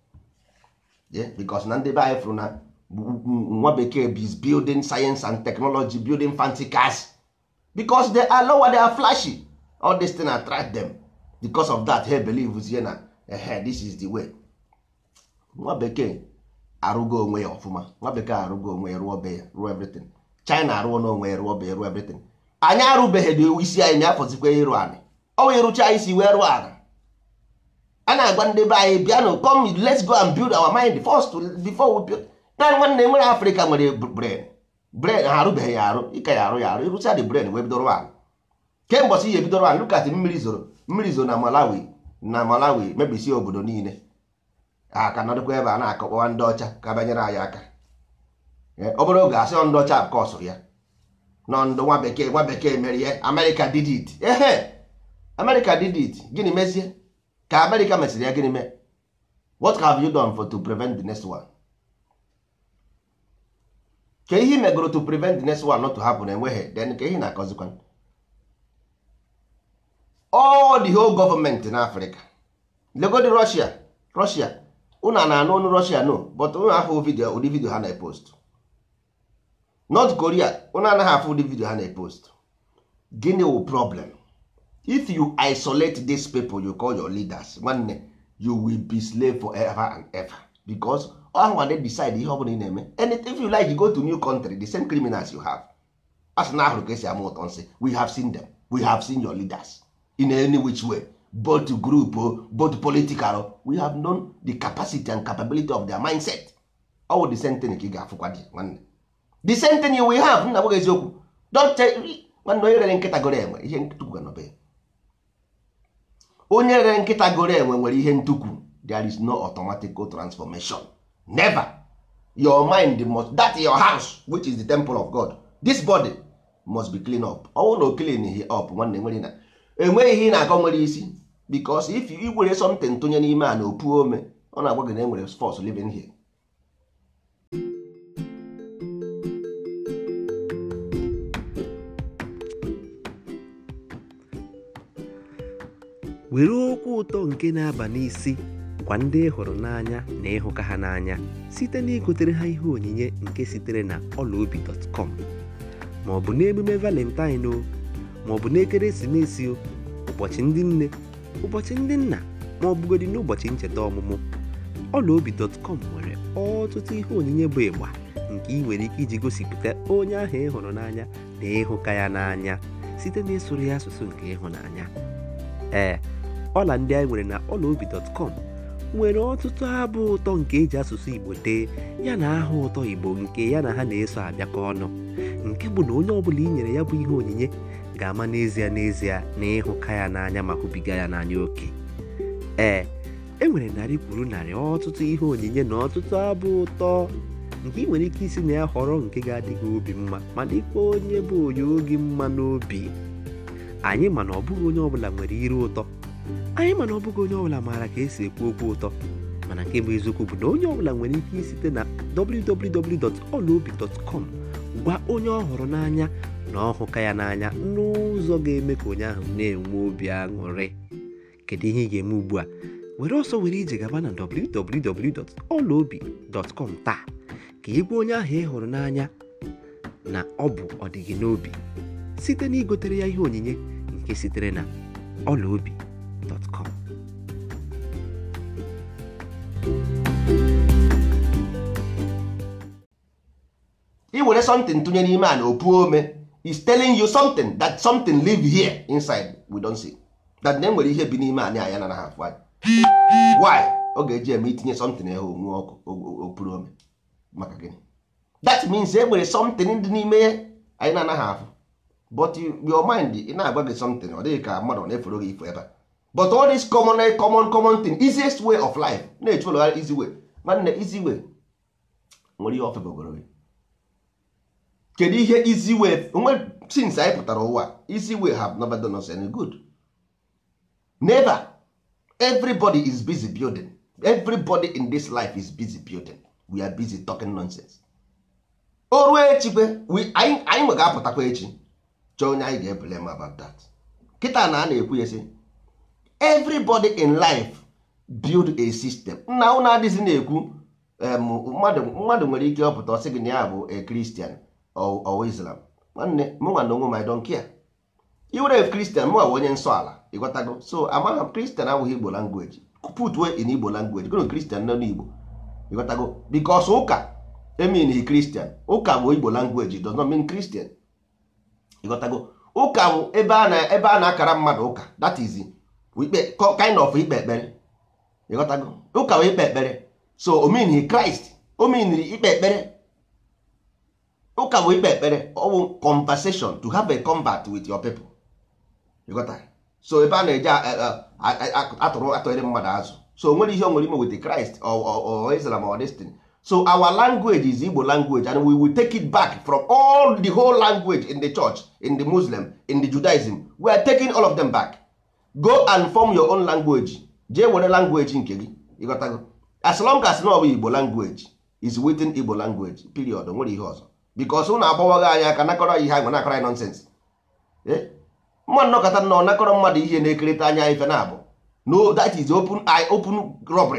ya because na ndị be anyị fụrụ na nwa bekee is building science and technology building fancy cars because they are lower they are flashy all this thing attract them because of that he believes ye na ehe this is the way nwa bekee arụgo onwe ya ọfụma nwa bekee arụgo onwe ya rụọ be ya rụọ everything china arụọ n'onwe ya rụọ be ya rụọ everything anyị arụbeghị dị isi anyị na afọzikwa ịrụ anị ọ wee rụcha isi wee rụọ ala a na-agwa ndị be anyị bịanụ come let's go and build our mind first before we build naanị nwanne nwere afrịka nwere brain brain ha arụbeghị ya arụ ịka ya arụ ya arụ ịrụcha the brain wee bidoro ala kemgbe ihe bidoro ala lukati mmiri zoro mmiri zoro na malawi na malawi mebisie obodo niile a ka nọdụkwa ebe a na-akọkpọwa ndị ọcha ka banyere anyị aka ọ bụrụ oge asị ndị ọcha kọsụrụ ya nọ ndụ nwa bekee nwa bekee mere ihe amerịka did it ehe amerịka did it gịnị mezie ka amerịka mesịrị ya gịnị mee what have you done for to prevent the next one ka ihe megoro to prevent the next one not to happen enweghị then ka ihe na-akọzikwa all the whole government na afrịka legodi russia russia unu na-anụ ọnụ russia no but unu afọ vidio ụdị vidio ha na-epost north korea unu anaghị afụ ụdị vidio ha na-epost gịnị wụ problem if you isolate these people you call your leaders nwanne you will be slave forever and ever because ọhụwa they decide ihe ọbụla ị na-eme and if you like you go to new country the same criminals you have as na ahụrụ ka esi ama ụtọ nsị we have seen them we have seen your leaders in any which way both group both political we have known the capacity and capability of their mindset all the same thing ka ị ga-afụkwa dị nwanne the same thing we have nna gwaghị eziokwu don't nwanne onye rere nkịta goro enwe ihe ntukwu nọbe onye rere nkịta goro enwe nwere ihe ntukwu there is no automatic transformation never your mind must that your house which is the temple of god this body must be clean up ọnwụ na o clean ihe up nwanne nwere na enweghị ihe ị na-akọ nwere isi because if you were something tụnye n'ime a na opu ome ọ na-agwa gị na enwere force living here were okwu ụtọ nke na-aba n'isi gwa ndị ị hụrụ n'anya na ịhụka ha n'anya site na igotere ha ihe onyinye nke sitere na ọlaobi.com ma ọ bụ n'emume valentine o ma ọ bụ n'ekeresimesi o ụbọchị ndị nne ụbọchị ndị nna ma ọ bụgodị n'ụbọchị ncheta ọmụmụ ọlaobi.com nwere ọtụtụ ihe onyinye bụ ịgba nke ị nwere ike iji gosipụta onye ahụ ị hụrụ n'anya na ịhụka ya n'anya site na ịsụrụ ya asụsụ nke ịhụnanya ee ọla ndị anyị nwere na ọlaobi.com nwere ọtụtụ abụ ụtọ nke eji asụsụ igbo dee ya na aha ụtọ igbo nke ya na ha na-eso abịakọ ọnụ nke bụ na onye ọbụla i nyere ya bụ ihe onyinye ga-ama n'ezie n'ezie na ịhụka ya n'anya ma hụbiga ya n'anya oke ee e nwere narị kwuru narị ọtụtụ ihe onyinye na ọtụtụ abụ ụtọ nke ị nwere ike isi na ya họrọ nke ga-adịghị obi mma ma dịkwa onye bụ onye oge mma n'obi anyị mana ọ bụghị onye ọbụla nwere iru ụtọ anyị mana ọ bụghị onye ọbụla maara ka esi ekwu okwu ụtọ mana nke bụ eziokwu bụ na onye ọbụla nwere ike isite na www.olaobi.com gwa onye ọ hụrụ n'anya na ọhụka ya n'anya n'ụzọ ga-eme ka onye ahụ na-enwe obi aṅụrị kedu ihe ị ga-eme ugbu a were ọsọ were ije gaba na www.olaobi.com taa ka ị gwa onye ahụ ị hụrụ n'anya na ọ bụ ọdịgị n'obi site na igotere ya ihe onyinye nke sitere na ọlaobi.com i were something tụnye n'ime a na opu ome is telling you something that something live here inside we don't see that na enwere ihe bi n'ime anyị anya na ha afụ anyị why ọ ga-eji eme itinye something ehe onwe ọkụ opuru ome maka gịnị that means e nwere something dị n'ime ya anyị na-anaghị afụ but your mind ị na-agwa gị something ọ dịghị ka mmadụ na-eforo gị ifo ebe a but all this common common common thing easiest way of life na-echulogharị easy way nwanne easy way nwere ihe ofebogoro gị kedu ihe easy way onwe since anyị pụtara ụwa easy way have never done us any good never everybody is busy building everybody in this life is busy building we are busy talking nonsense o ruo echikwe anyị nwe ga-apụtakwa echi chọọ onye anyị ga-eblem about that kịta na a na-ekwu ya sị everybody in life build a system nna ụnụ adịghị na-ekwu mmadụ nwere ike ọpụta ọsị gị na ya bụ a Christian or Islam nwanne mụnwa na onwe m I don't care iwere Christian mụnwa onye nsọ ala ịghọtago so amaghị m Christian abụghị Igbo language put way in Igbo language gụrụ Christian nọ n'Igbo ịghọtago because ụka emin Christian ụka bụ Igbo language does not mean Christian ịghọtago ụka bụ ebe a na ebe a na-akara mmadụ ụka that is ikpe kind of ikpe ekpere ịghọtago ụka bụ ikpe ekpere so o mean Christ o mean ikpe ekpere ụka bụ ikpe ekpere ọ bụ conversation to have a combat with your people ịghọta so ebe a na-eje atụrụ atụnyere mmadụ azụ so o nwere ihe o nwere ime with Christ or Islam or this thing so our language is Igbo language and we will take it back from all the whole language in the church in the Muslim in the Judaism we are taking all of them back go and form your own language jee were language nke gị ịghọtago as long as na ọ bụ Igbo language is within Igbo language period nwere ihe ọzọ because ụnụ agbawaghị anyị aka nakọrọ ihe anyị nakọrọ anyị nonsense mmadụ nọkọta na ọ nakọrọ mmadụ ihe na-ekerịta anya ife na abụ no that is open eye open robbery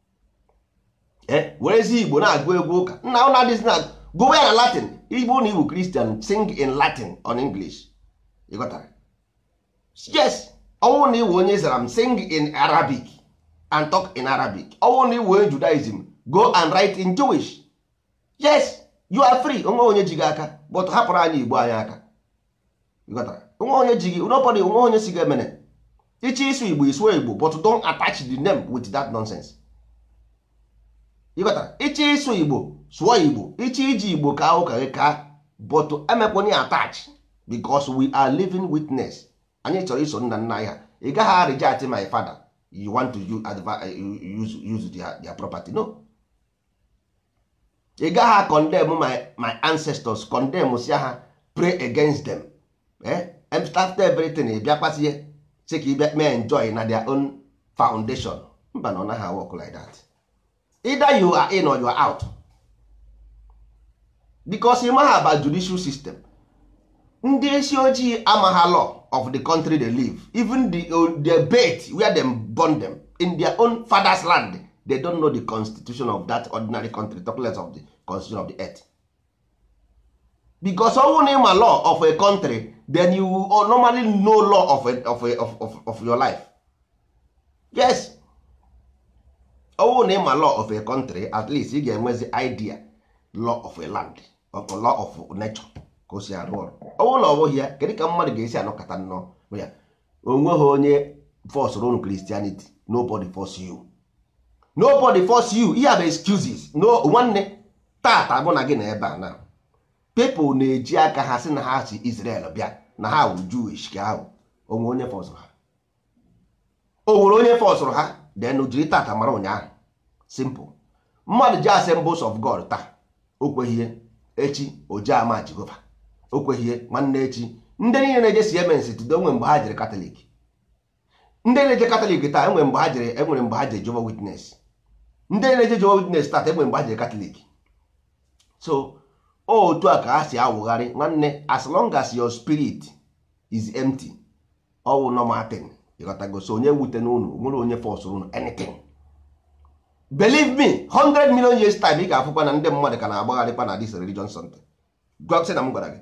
werezi igbo na-agụ egwu ụka nna ụna adịzi na gụwa ya na latin igbo na igbo christian sing in latin on english ịghọtara yes ọnwụ na iwe onye zara m sing in arabic and talk in arabic ọnwụ na iwe onye judaism go and write in jewish yes you are free onwe onye ji gị aka but hapụrụ anyị igbo anyị aka ịghọtara onwe onye ji gị nobody onwe onye si gị emene iche ịsụ igbo isuo igbo but don't attach the name with that nonsense ịghọtara iche ịsụ igbo sụọ igbo iche iji igbo ka ụka gị ka but emekwenye attach because we are living witness anyị chọrọ iso nna nna anyị ha ị gaghị reject my father you want to use, use their, their property no ị gaghị condemn my, my ancestors condemn si ha pray against them eh? after everything ị bịa kpasie si ka ị bịa mee enjoy na their own foundation mba na ọ naghị work like that either you are in or you are out because ị maghị about judicial system ndị isi ojii amagha law of the country they live even the, the bait where them born them in their own father's land they don't know the constitution of that ordinary country talk less of the constitution of the earth because ọnwụ na ịma law of a country then you will normally know law of, a, of, a, of, of, of your life yes ọnwụ na ịma law of a country at least ị ga-enwezi idea law of a land of law of nature ka o si arụ ọrụ ọnwụ na ọ bụghị ya kedu ka mmadụ ga-esi anọkọta nnọọ ya onweghị onye force unu Christianity nobody force you nobody force you ihe bụ excuses no nwanne tata mụ na gị na ebe a na people na-eji aka ha sị na ha si Israel bịa na ha wụ Jewish ka ahụ onwe onye fọsụrụ ha o nwere onye fọsụrụ ha then jiri tata mara ụnyaahụ simple mmadụ ji assemblies of God taa o kweghị ihe echi oje ama Jehova o kweghị ihe nwanne echi ndị niile na-eje Siemens tido enwe mgbe ha jere katọlik ndị na-eje katọlik taa enwere mgbe ha jere enwere mgbe ha jere Jehovah Witness ndị na-eje Jehovah Witness taa enwere mgbe ha jere katọlik so otu a ka ha si awụgharị nwanne as long as your spirit is empty ọwụ normal thing ịghọtago so onye wute n'unu nwere onye force unu anything believe me 100 million years time ị ga-afụkwa na ndị mmadụ ka na-agbagharịkwa na this religion something sị na m gwara gị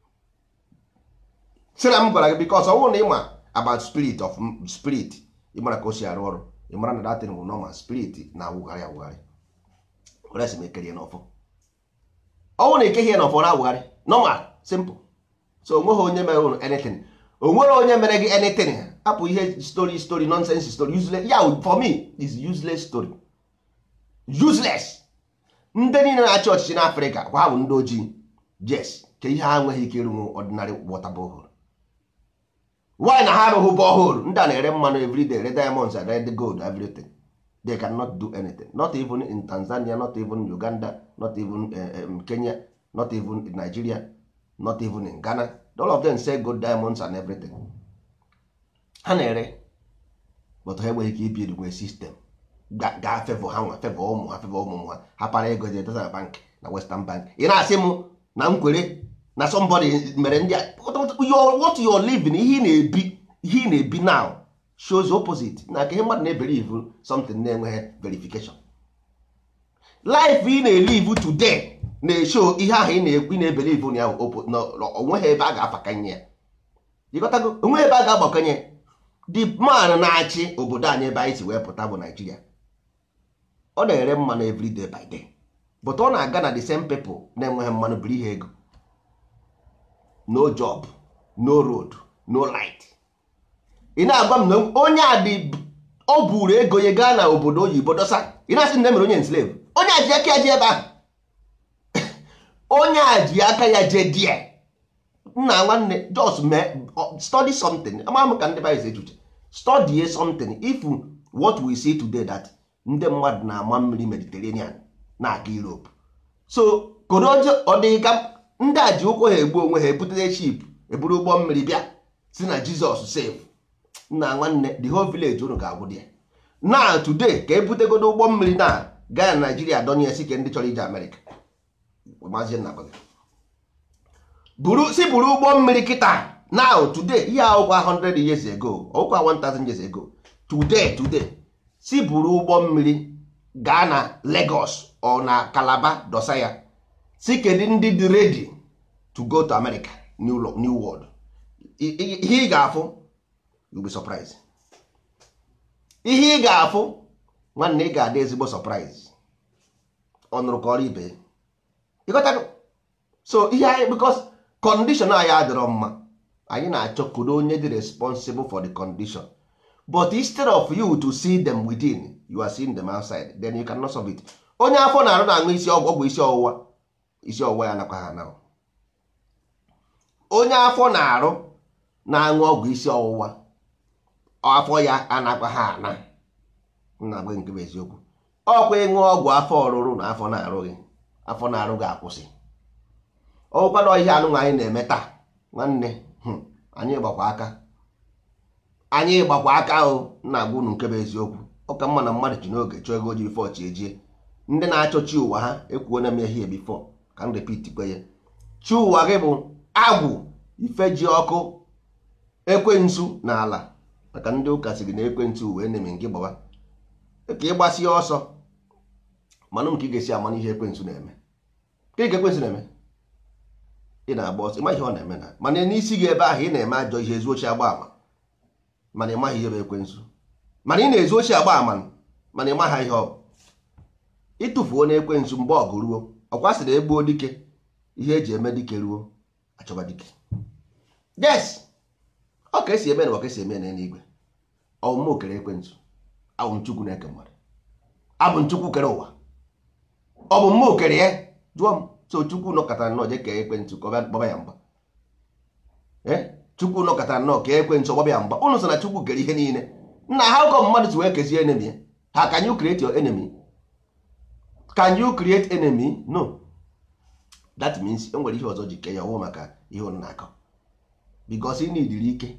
sị na m gwara gị because ọwụ na ịma about spirit of spirit ịmara ka o si arụ ọrụ ịmara na datin bụ normal spirit na-awụgharị awụgharị were sị m ekerie n'ọfọ ọnwụ na ekeghị ya n'ọfọ na-awụgharị normal simple so onweghị onye mere unu anything onwere onye mere gị anything hapụ ihe story story nonsense story useless ya for me is useless story useless ndị niile na-achị ọchịchị n'afrịka kwa bụ ndị ojii yes ka ihe ha nweghị ike ịrụnwu ordinary water borehole why na ha arụghị borehole ndị a na-ere mmanụ everyday red diamonds and red gold everything they cannot do anything not even in tanzania not even uganda not even uh, um, kenya not even in nigeria not even in ghana all of them say gold diamonds and everything ha na-ere but ha enweghị ike ibi edugwe sistem gaa fevọ ha nwa fevọ ụmụ ha fevọ ụmụ ha ha para ego je dozara bank na western bank ị na-asị m na m kwere na somebody mere ndị a what you are living ihe ị na-ebi ihe ị na-ebi now shows opposite na ka ihe mmadụ na-ebelive something na-enweghị verification life ị na-elive today na-esho ihe ahụ ị na-ekwu na-ebelive na onweghị ebe a ga-afakanye ya jikọtago onweghị ebe a ga-agbakọnye the man na-achị obodo anyị ebe anyị si wee pụta bụ Naijiria ọ na-ere mmanụ everyday by day but ọ na-aga na the same people na-enweghị mmanụ biri ihe ego no job no road no light ị na-agwa m na onye a dị o buru ego ya gaa na obodo oyibo dosa ị na-asị na emere onye enslave onye a ji aka ya ji ebe ahụ onye a ji aka ya jee die nna nwanne just mee study something ama m ka ndị bayis echuche study something if what we see today that ndị mmadụ na-ama mmiri mediterranean na-aga europe so korojo ọdịga ndị a ji ụkwụ ha egbu onwe ha ebutere ship eburu ụgbọ mmiri bịa si na jizọs save nna nwanne the whole village unu ga-agwụ dị ya na today ka ebutegodo ụgbọ mmiri na gaa na naijiria donye si ke ndị chọrọ ije amerịka maazị nna gwa gị. buru si buru ụgbọ mmiri kịta now today ihe akwụkwa 100 years ago ọkwa 1000 years ago today today si buru ụgbọ mmiri gaa na Lagos ọ na Calabar dosa ya si kedu ndị dị ready to go to America new, lo- new world I- i- ihe ị ga-afụ you'll be surprised ihe ị ga-afụ nwanne ị ga-adị ezigbo surprise ọ nụrụ ka ọrụ ibe ya. ịghọtago so ihe anyị because condition anyị adịrọ mma anyị na-achọ kudo onye dị responsible for the condition but instead of you to see them within you are seeing them outside then you cannot solve it onye afọ na-arụ na-aṅụ isi ọgwụ ọgwụ isi ọwụwa isi ọwụwa ya nakwa ha na onye afọ na-arụ na-aṅụ ọgwụ isi ọwụwa afọ ya anakwa ha ana nna gbe nke bụ eziokwu ọkwa ịṅụ ọgwụ afọ ọrụrụ na afọ na-arụghị afọ na-arụ ga-akwụsị ọkwa na ihe anụnwa anyị na-eme taa nwanne hmm, anyị gbakwa aka anyị gbakwa aka ahụ na-agwa unu nke bụ eziokwu ọka mma na mmadụ ji n'oge chọọ ego ji bifọ chi ejie ndị na-achọ chi ụwa ha ekwuo na m ehihie bifọ ka m repit kwe ya chi ụwa gị bụ agwụ ife ji ọkụ ekwensu na ala maka ndị ụka sị gị na ekwentị wee na-eme nke gbawa ka ị gbasie ọsọ manụ m ka ị ga-esi ama ihe ekwensu na-eme ka ị ga ekwensu na-eme ị na-agba ọsọ ịma ihe ọ na-eme na mana n'isi gị ebe ahụ ị na-eme ajọ ihe ezu ochi agba ama mana ị maghị ihe bụ ekwensu mana ị na-ezu ochi agba ama mana ị maghị ihe ọ bụ ịtụfuo na ekwensu mgbe ọgụ ruo ọkwa sị na egbuo dike ihe eji eme dike ruo achọba dike yes ọ ka esi eme na ọ ka esi eme na eluigwe ọmụmụ kere ekwensu abụ m chukwu na-eke mmadụ abụ m chukwu kere ụwa ọ bụ mmụọ kere ya jụọ m so chukwu nọkọtara nnọọ jee kee ekwentị ka ọ bịa gbaba ya mgba ee chukwu nọkọtara nnọọ kee ekwentị ọgbaba ya mgba ụnụ sị na chukwu kere ihe niile nna ha ụkọ mmadụ si wee kezie enemy ya ha can you create your enemy can you create enemy no that means e nwere ihe ọzọ ji kee ya ọwụ maka ihe ụnụ na-akọ because ị na-idiri ike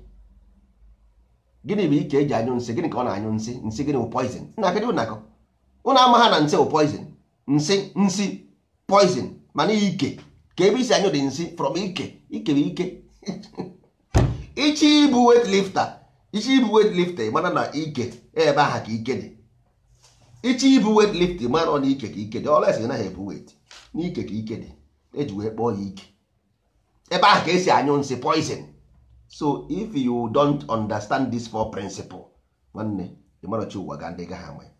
gịnị bụ ike eji anyụ nsị gịnị ka ọ na-anyụ nsị nsị gịnị bụ poison nna kedụ na-akọ ụnụ ama ha na nsị bụ poison nsị nsị poison mana ike ka ebe isi anyụ dị nsị from ike ike bụ ike ichi ibu wet lifter ichi ibu wet lifter mana na ike ebe aha ka ike dị ichi ibu wet lifter mana na ike ka ike dị ọla esi naghị ebu wet n'ike ka ike dị eji wee kpọọ ya ike ebe ahụ ka esi anyụ nsị poison so if you don't understand this four principle nwanne ịmarachi ụwa ga ndị gaghị ama ya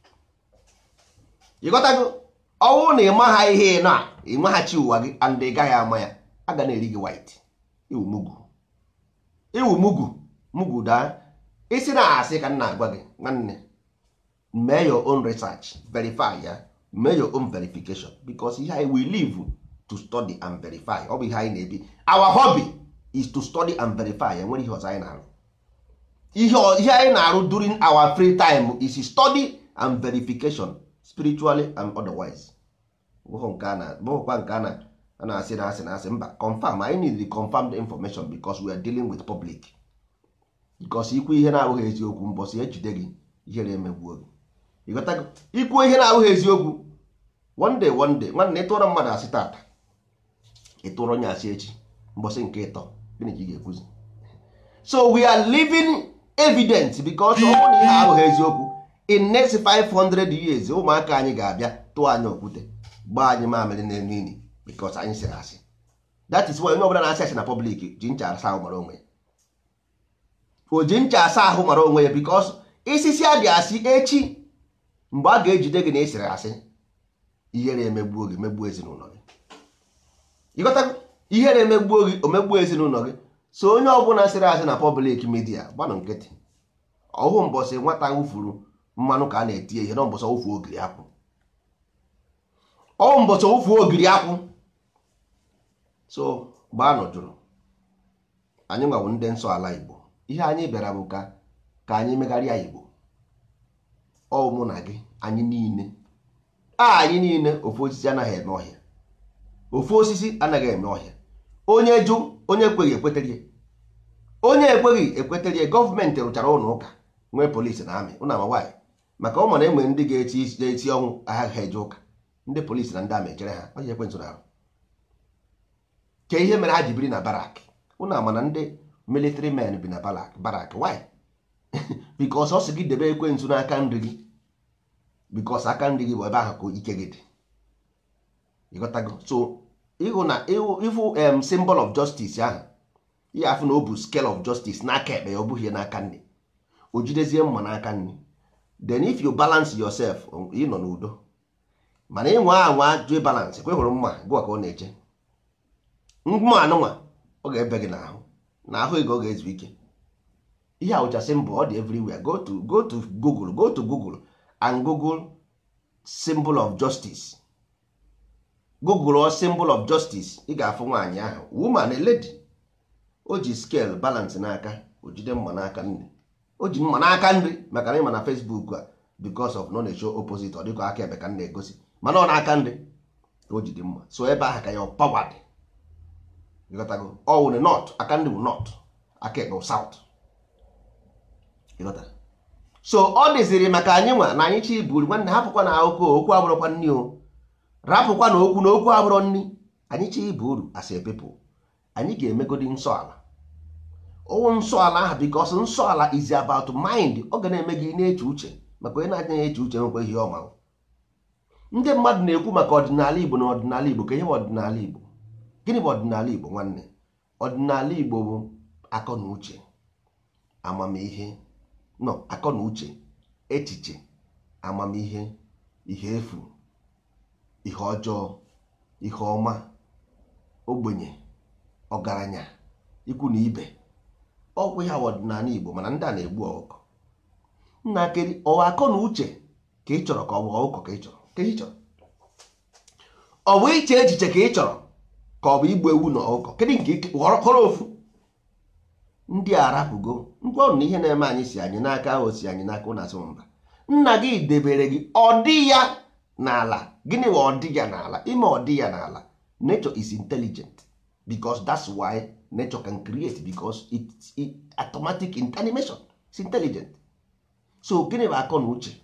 ịghọtago ọnwụ na ịmaha ihe na ịmaghachi ụwa gị and ị gaghị ama ya a ga na-eri gị white iwu mugu iwu mugu mugu daa isi na asị ka m na-agwa gị nwanne mee your own research verify ya mee your own verification because ihe anyị we live to study and verify ọ bụ ihe anyị na-ebi our hobby is to study and verify enwere ihe ọzọ anyị na-arụ ihe ọ- ihe anyị na-arụ during our free time is study and verification spiritually and otherwise bụghị nke a na bụghịkwa nke a na a na-asị na asị na asị mba confirm anyị need the confirmed information because we are dealing with public because ikwu ihe na-abụghị eziokwu mbọsị ejide gị ihere emegbuo gị ịghọtago ikwu ihe na-abụghị eziokwu one day one day nwanne ịtụrụ mmadụ asị tata ịtụrụ onye asị echi mbọsị nke ịtọ gịnị ka ị ga-ekwuzi so we are living evidence because ọ bụrụ na ihe abụghị eziokwu in next 500 years ụmụaka anyị ga-abịa tụọ anyị okwute gbaa anyị mamịrị n'elu ili because anyị sịrị asị that is why onye ọbụla na-asị asị na public ji ncha asa ahụ mara onwe ya o ji ncha asa ahụ mara onwe ya because isisi adị asị echi mgbe a ga-ejide gị na ịsịrị asị ihere emegbuo gị megbuo ezinụlọ gị ịghọtago ihere emegbuo gị omegbuo ezinụlọ gị so onye ọbụla sịrị asị na pọblik midia gbanụ nkịtị ọhụ mbọsị nwata wụfuru mmanụ ka a na-etinye ihe na mbọsị wụfuo ogiri akwụ ọhụ mbọsị wụfuo ogiri akwụ so gbaanụ jụrụ anyị nwawo ndị nsọ ala igbo ihe anyị bịara bụ ka ka anyị megharịa igbo ọ mụ na gị anyị niile a anyị niile ofu osisi anaghị eme ọhịa ofu osisi anaghị eme ọhịa onye jụ onye ekweghị ekweterie onye ekweghị ekweterie gọọmenti rụchara ụlọ ụka nwee polisi na amị ụnụ ama nwaanyị maka ọ mana enwe ndị ga-eti eti ọnwụ agha eje ụka ndị polisi na ndị amị echere ha onye ekwentị na arụ ke ihe mere ha ji biri na barak ụnụ ama na ndị military men bi na barak barak why bikos ọ sị gị debe ekwentị n'aka nri gị bikos aka nri gị bụ ebe ahụ ka ike gị dị ịghọtago so ịhụ na ịfụ em symbol of justice ahụ ihe afụ na o bụ scale of justice n'aka ekpe ya ọ bụghị n'aka nri o jidezie mma n'aka nri then if you balance yourself ị nọ n'udo mana ịnwa anwa jụ balance kwe hụrụ mma gụwa ka ọ na-eche mma anụnwa ọ ga-ebe gị n'ahụ n'ahụ ego ọ ga-ezu ike ihe awụcha symbol ọ dị everywhere go to go to google go to google and google symbol of justice google or symbol of justice ị ga-afụ nwaanyị ahụ woman a lady o ji scale balance n'aka o jide mma n'aka nri o ji mma n'aka nri maka na ịma na facebook a because of no na-echo opposite ọ dịka aka ebe ka m na-egosi mana ọ n'aka nri ka o jide mma so ebe ahụ ka ya power dị ịghọtago ọ wụrụ north aka nri bụ north aka ekpe bụ south ịghọtara so ọ dịziri maka anyị nwa na anyị chi buru nwanne hapụkwa na akụkọ okwu abụrụkwa nni o rapụkwa na okwu na okwu abụrọ nni anyị chi ibu uru as a people anyị ga-emegodi nsọ ala ọwụ nsọ ala ahụ because nsọ ala is about mind ọ ga na-eme gị na-eche uche maka onye na-adị na-eche uche nwekwa ihe ọma ndị mmadụ na-ekwu maka ọdịnala igbo na ọdịnala igbo ka ihe bụ ọdịnala igbo gịnị bụ ọdịnala igbo nwanne ọdịnala igbo bụ akọ na uche amamihe nọ akọ na uche echiche amamihe ihe efu ihe ọjọọ ihe ọma ogbenye ọgaranya ikwu na ibe ọgwụ ya ọdịnala igbo mana ndị a na-egbu ọkụkọ nna keri ọwa akọ na uche ka ị chọrọ ka ọ bụ ọkụkọ ka ị chọrọ ka ị chọrọ ọ bụ iche echiche ka ị chọrọ ka ọ bụ igbu ewu na ọkụkọ kedụ nke họrọ ofu ndị arapụgo ngwa ọrụ na ihe na-eme anyị si anyị n'aka ahụ si anyị n'aka ụna asị mba nna gị debere gị ọdị ya n'ala gịnị bụ ọdị ya n'ala ime ọdị ya n'ala nature is intelligent because that's why nature can create because it's it, automatic in animation it's intelligent so gịnị bụ akọ na uche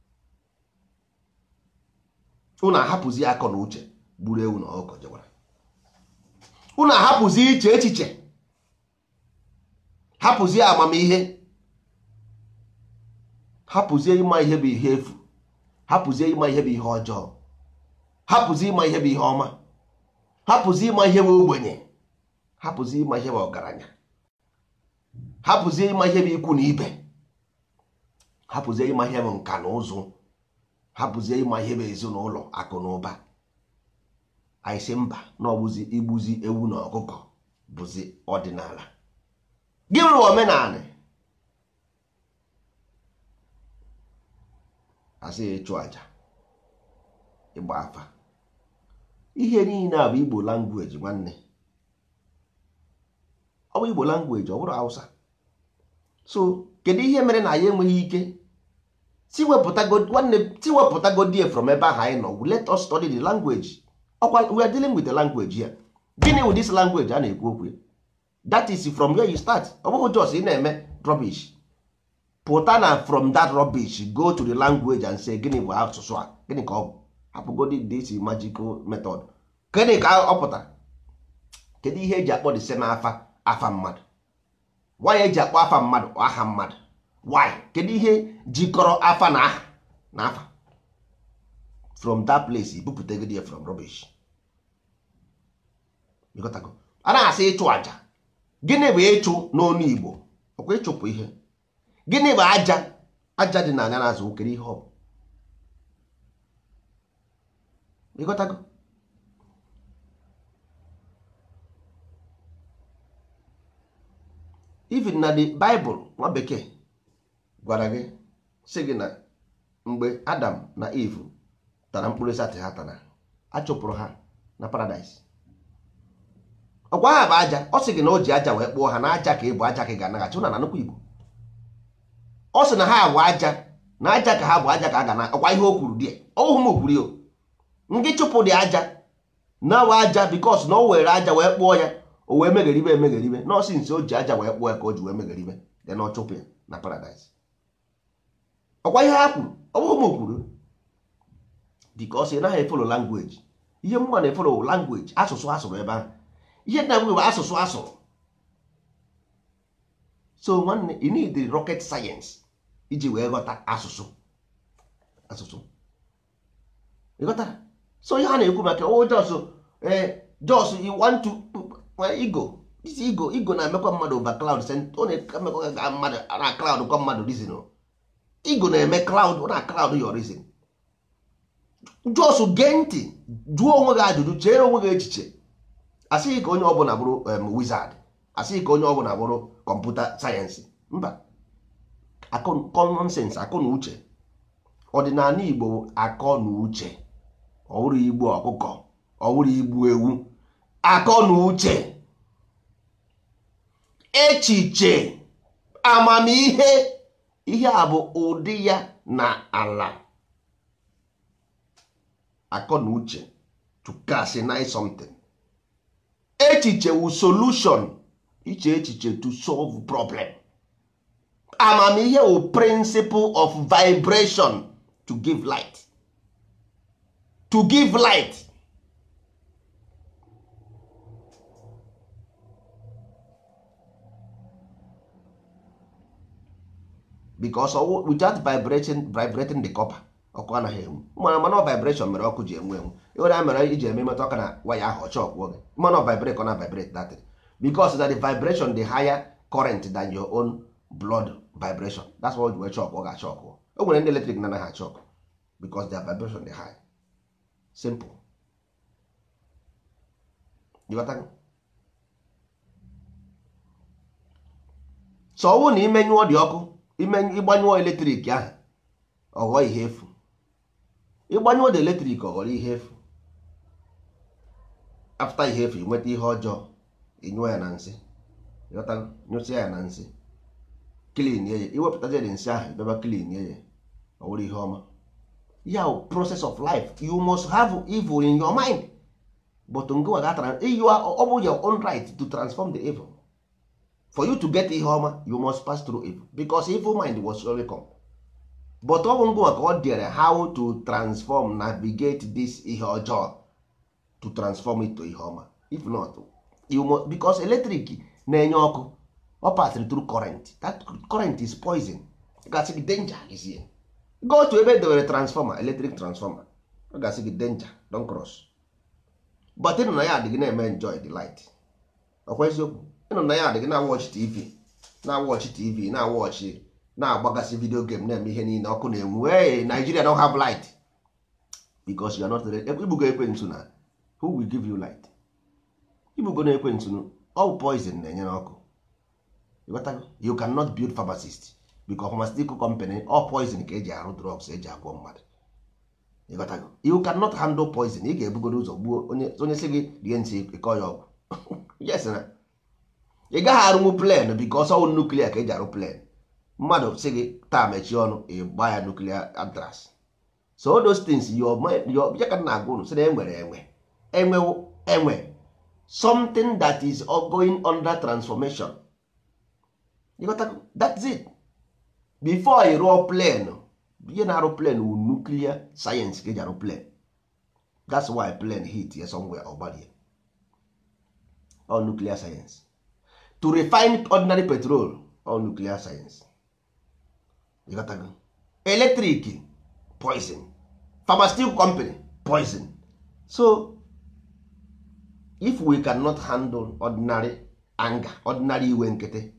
unu ahapụzi akọ na uche gburu ewu na ọkụkọ jewara unu ahapụzi iche echiche hapụzie amamihe hapụzie ịma ihe bụ ihe efu hapụzie ịma ihe bụ ihe ọjọọ hapụzie ịma ihe bụ ihe ọma hapụzie ịma ihe bụ ogbenye hapụzie ịma ihe bụ ọgaranya hapụzie ịma ihe bụ ikwu na ibe hapụzie ịma ihe bụ nka na ụzụ hapụzie ịma ihe bụ ezinụlọ akụ na ụba anyị sị mba na ọbụzi igbuzi ewu na ọkụkọ bụzi ọdịnala gị rụrụ omenala asị ịchụ aja ịgba afa ihe niile a bụ igbo langweji nwanne ọ bụ igbo langweji ọ bụrụ hausa so kedu ihe mere na ya enweghị ike tiwepụtagodie from ebe ahụ anyị nọ let us study the language ọkwa we are dealing with the language here gịnị wụ this language a na-ekwu okwu ya that is from where you start ọ bụghị just ị na-eme rubbish pụta na from that rubbish go to the language and say gịnị bụ asụsụ a gịnị ka ọ bụ hapụgodi this magical method gịnị ka ọ pụtara kedu ihe eji akpọ the same afa afa mmadụ why eji akpọ afa mmadụ aha mmadụ why kedu ihe jikọrọ afa na aha na afa from that place ibupụtagodi ya from rubbish a na-asị ịchụ aja gịnị bụ ịchụ n'onu igbo ọkwa ịchụpụ ihe gịnị bụ aja aja dị n'anya na-azụ okere ihe ọ bụ ịghọtago even na the bible nwa bekee gwara gị sị gị na mgbe adam na eve tara mkpụrụ osisi ha tara achụpụrụ ha na paradaịs ọkwa ha bụ aja ọ sị gị na o ji aja wee kpụọ ha na aja ka ị bụ aja ka ị ga-anaghachi ụna na nnukwu igbo ọ sị na ha bụ aja na aja ka ha bụ aja ka a ga na ọkwa ihe o kwuru dị ọhụ m kwuru ya ndị chụpụ dị aja na-awa aja bikos na o were aja wee kpụọ ya o wee megheribe emegheribe nọọsị nsi o ji aja wee kpụọ ya ka o ji wee megheribe dị na ọ chụpụ ya na paradaịs ọkwa ihe ha kwuru ọ bụghị m kwuru bikos ị naghị efolo langweji ihe mma na-efolo langweji asụsụ asụrụ ebe ahụ ihe nna m bụ asụsụ asụrụ so nwanne you need the rocket science iji wee ghọta asụsụ asụsụ ịghọtara so ihe a na-ekwu maka o jos ee jos you want to ego isi ego ego na-emekwa mmadụ over cloud ọ na-emekwa ga mmadụ na cloud kwa mmadụ reason ego na-eme cloud na cloud your reason jos gee ntị jụọ onwe gị ajụjụ chere onwe gị echiche asịghị ka onye ọbụla bụrụ wizard asịghị ka onye ọbụla bụrụ kọmputa sayensị mba common sense akọ na uche ọdịnala igbo akọ na uche ọwụrụ igbu ọkụkọ ọwụrụ igbu ewu akọ na uche echiche amamihe ihe a bụ ụdị ya na ala akọ na uche to casinize something echiche wu solution iche echiche to solve problem amamihe wu principle of vibration to give light to give light because without vibrating vibrating the copper ọkụ anaghị enwu mana mana vibration mere ọkụ ji enwu enwu ịwere ya mere iji eme metụ aka na waya ahụ ọcha ọkwụọ gị mana vibrate ọ na vibrate that because that the vibration the higher current than your own blood vibration that's why wee chọk ọ ga-achọ ọkụ o nwere ndị eletrik na anaghị achọ ọkụ because their vibration dị high simple ịghọtago so ọ bụrụ na imenyụọ dị ọkụ ịgbanyụọ eletrik ahụ ọ ghọọ ihe efu ịgbanyụọ dị eletrik ọ ghọrọ ihe efu afta ihe efu nweta ihe ọjọọ ịnyụọ ya na nsị ịghọtago nyụsịa ya na nsị klin ya iwepụtazi dị nsị ahụ bịaba klin ya ọ wụrụ ihe ọma ya process of life you must have evil in your mind but ngwa gatara you are ọ bụ your own right to transform the evil for you to get ihe ọma you must pass through evil because evil mind was surely come but ọ bụ ngwa ka ọ dịrị how to transform navigate this ihe ọjọọ to transform it to ihe ọma if not you must because electric na-enye ọkụ ọ pasịrị through current that current is poison gasị gị danger is here go to ebe edewere transformer electric transformer ọ gasị gị danger don cross but ịnụ na ya adịghị na-eme enjoy the light ọkwa eziokwu ịnụ na ya adịghị na watch tv na watch tv na watch na-agbagasị video game na-eme ihe niile ọkụ na-enwu hey Nigeria don't have light because you are not ready ibugo ekwentị na who will give you light ibugo na ekwentị all poison na-enye n'ọkụ you cannot build pharmacist because pharmaceutical company all poison ka eji arụ drugs eji agwọ mmadụ ịghọtago you cannot handle poison ị ga-ebugodo ụzọ gbuo onye si gị rie ntị ịkọ ya ọgwụ yes na ị gaghị arụnwu plen because ọwụ nuklia ka eji arụ plen mmadụ si gị taa mechie ọnụ ịgba ya nuklia antras so all those things ya ka na agwa unu si na enwere enwe enwe enwe something that is going under transformation ịghọtago that's it before ị rụọ plen ihe na-arụ plen wu nuclear sayensị ka eji arụ plen that's why plen hit ya somewhere ọgbarie all nuclear science to refine ordinary petrol all nuclear science ịghọtago electric poison pharmaceutical company poison so if we cannot handle ordinary anger ordinary iwe nkịtị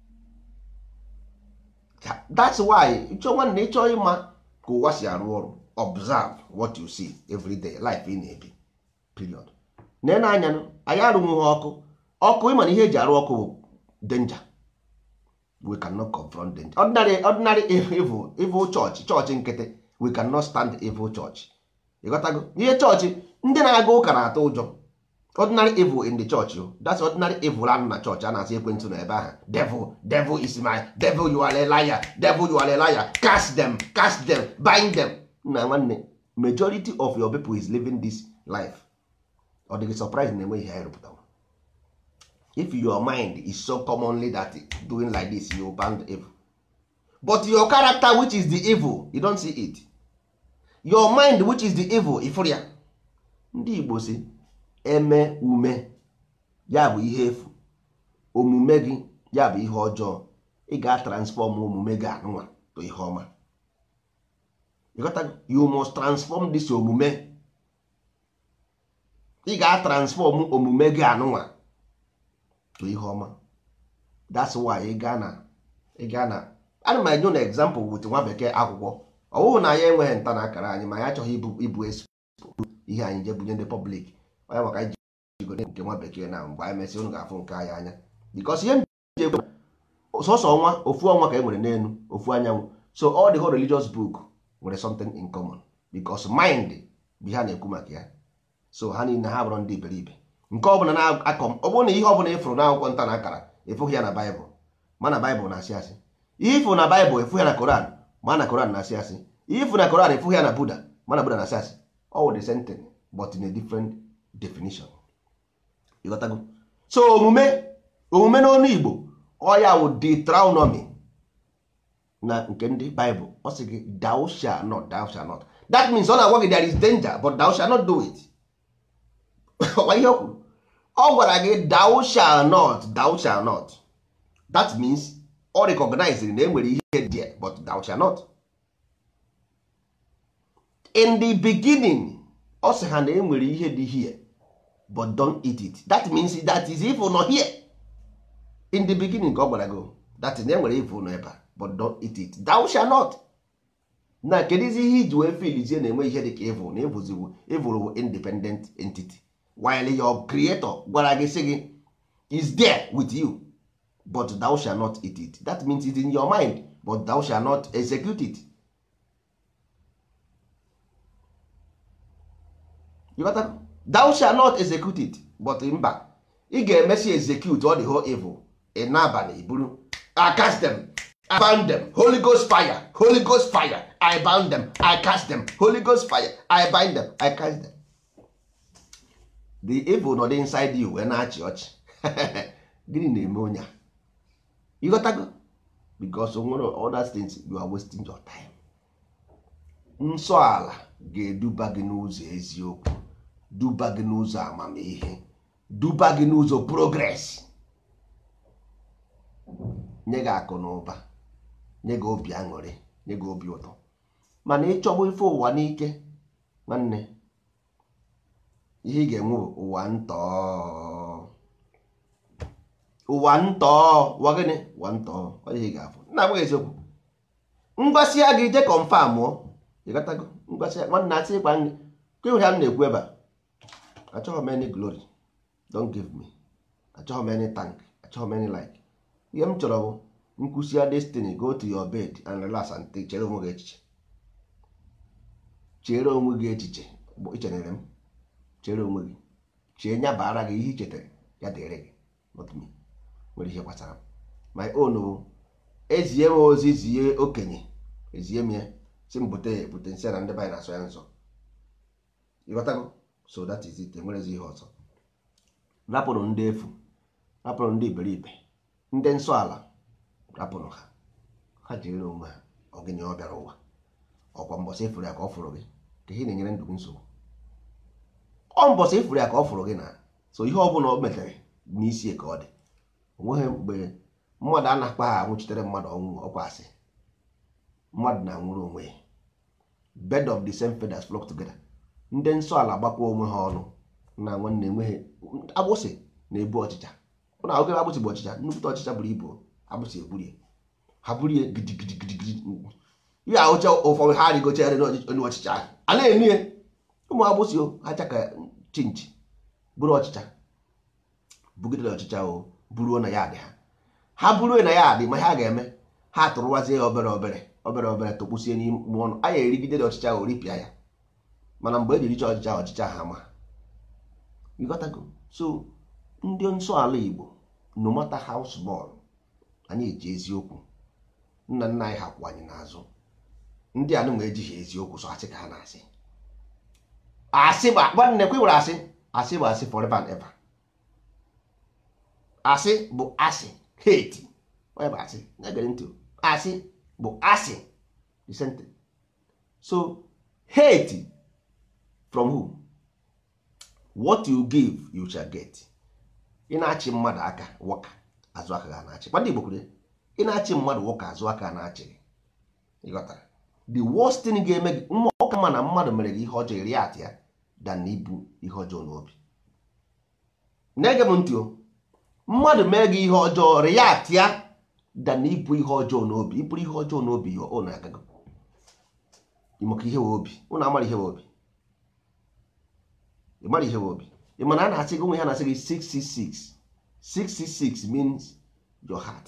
that's why ịchọ nwanne ịchọ ịma ka ụwa si arụ ọrụ observe what you see every day life ị na-ebi period nene anya anyị arụnwụghị ọkụ ọkụ ịma na ihe eji arụ ọkụ bụ danger we cannot confront them ordinary ordinary evil evil church chọọchị nkịtị we cannot stand evil church ịghọtago ihe chọọchị ndị na-aga ụka na-atụ ụjọ ordinary evil in the church o that's ordinary evil anụ na chọọchị a na-asị ekwentị na ebe ahụ devil devil is my devil you are a liar devil you are a liar cast them cast them bind them na nwanne majority of your people is living this life ọ dịghị surprise na enwe ihe anyị rụpụtara if your mind is so commonly that doing like this you band evil but your character which is the evil you don't see it your mind which is the evil ifụrụ ya ndị igbo si eme ume ya bụ ihe efu omume gị ya bụ ihe ọjọọ ị ga-transform omume gị anụnwa to ihe ọma you got to- you must transform this omume ị ga-transform omume gị anụnwa to ihe ọma that's why ị gaa na ị gaa na ana m enye na example with nwa bekee akwụkwọ ọ bụghị na anyị enweghị nta na akara anyị ma anyị achọghị ibu ibu esi ihe anyị je bunye ndị public onye maka anyị jigode nke nwa bekee na mgbe anyị mesị unu ga-afụ nke anyị anya because ihe m ji ekwu sọsọ ọnwa ofu ọnwa ka e nwere n'elu ofu anyanwụ so all the whole religious book nwere something in common because mind bụ ihe a na-ekwu maka ya so ha niile ha bụrụ ndị iberibe nke ọbụla na-akọ ọ bụrụ na ihe ọbụla ịfụrụ n'akwụkwọ nta na akara ịfụghị ya na baịbụl ma na baịbụl na-asị asị ihe ịfụ na baịbụl ịfụ ya na koran ma na koran na-asị asị ihe ịfụ na koran ịfụ ya na buda ma na buda na-asị asị all the same thing but in a different definition ịghọtago so omume omume n'ọnụ igbo ọ ya wụ deuteronomy na nke ndị baịbụl ọ sị gị thou shall not thou shall not that means ọ na-agwa gị there is danger but thou shall not do it ọkwa ihe o kwuru ọ gwara gị thou shall not thou shall not that means ọ recognize na enwere ihe there but thou shall not in the beginning ọ sị ha na enwere ihe dị here but don't eat it that means that is evil nọ here in the beginning ka ọ gwara gị that na enwere evil nọ ebe a but don't eat it thou shall not na kedụzi ihe iji wee filizie na-enwe ihe dị ka evil na evuziwu evil bụ independent entity while your creator gwara gị sị gị is there with you but thou shall not eat it that means it's in your mind but thou shall not execute it you got that? thou shall not execute it but mba ị ga-emesi execute all the whole evil in n'abalị buru I cast them I bound them Holy Ghost fire Holy Ghost fire I bound them I cast them Holy Ghost fire I bind them I cast them the evil nọ dị inside you wee na-achị ọchị gịnị na-eme onye a ịghọtago because o nwere other things you are wasting your time nsọ ala ga-eduba gị n'ụzọ eziokwu duba gị n'ụzọ amamihe duba gị n'ụzọ progress nye gị akụ na ụba nye gị obi aṅụrị nye gị obi ụtọ mana ịchọgbu ife ụwa n'ike nwanne ihe ị ga-enwe bụ ụwa ntọ ụwa ntọ ụwa gịnị ụwa ntọ ọ ihe ị ga-afụ nna agbaghị eziokwu ngwasịa gị je confirm ọ ịghọtago ngwasịa nwanne asị ịgwa nri ka ịhụrụ ya m na-ekwu ebe a achọghị m any glory don't give me achọghị m any thank achọghị m any like ihe m chọrọ bụ nkwụsịa destiny go to your bed and relax and take chere onwe gị echiche chere onwe gị echiche bụ ichenere m chere onwe gị chee nya bara gị ihe i chetara ya dịrị gị not me nwere ihe gbasara m my own bụ ezie m ozi zie okenye ezie m ya si m bute bute nsị na ndị banyị na-asọ ya nsọ ịghọtago so that is it enwerezi ihe ọzọ rapụrụ ndị efu rapụrụ ndị iberibe ndị nsọ ala rapụrụ ha ha jiri onwe ha ọgịnị ọ bịara ụwa ọkwa mbọsị ifuru ya ka ọ fụrụ gị ka ihe na-enyere ndụ gị nsogbu ọ mbọsị ifuru ya ka ọ fụrụ gị na so ihe ọbụla o metere n'isi ka ọ dị onweghị mgbe mmadụ a na-akpa ha anwụchitere mmadụ ọnwụ ọkwa asị mmadụ na-anwụrụ onwe ya bed of the same feathers flock together ndị nsọ ala gbakwa onwe ha ọnụ na nwanne enweghị agbụsị na-ebu ọchịcha ụna oge agbụsị bụ ọchịcha nnukwute ọchịcha buru ibu agbụsị eburie ha burie gidigidigidi ihe ahụcha ụfọdụ ha rigochere onye ọchịcha ahụ a na-enu ya ụmụ agbụsị o ha chaka chinchi buru ọchịcha bugidere ọchịcha o buruo na ya dị ha ha bụrụ na ya adị ma ha ga-eme ha tụrụwazie ya obere obere obere obere tụkpusie n'ime ọnụ a ya erigide dị ọchịcha ahụ ripịa ya mana mgbe e jiricha ọchịcha ọchịcha ha ma ịghọtago so ndị nsọ ala Igbo no matter how small anyị eji eziokwu nna nna anyị ha kwụ anyị n'azụ ndị anụ ma ejighị eziokwu so asị ka ha na-asị asị bụ nwanne kwe were asị asị bụ asị forever and ever asị bụ asị hate onye bụ asị na-egere ntị asị bụ asị the same thing so hate from who what you give you shall get ị na-achị mmadụ aka wọka azụ aka ga na-achị kwadị igbo kwuru ị na-achị mmadụ wọka azụ aka na-achị gị ịghọtara the worst thing ga-eme gị mma ọka ma na mmadụ mere gị ihe ọjọọ iri atị ya dan na ibu ihe ọjọọ n'obi na-ege m ntị o mmadụ mee gị ihe ọjọọ react ya dan na ibu ihe ọjọọ n'obi iburu ihe ọjọọ n'obi ya ọ na-agago maka ihe wee obi ụnụ amara ihe wee obi ị mara ihe wee obi ị mana a na-asị gị onwe ha na-asị gị 666 666 means your heart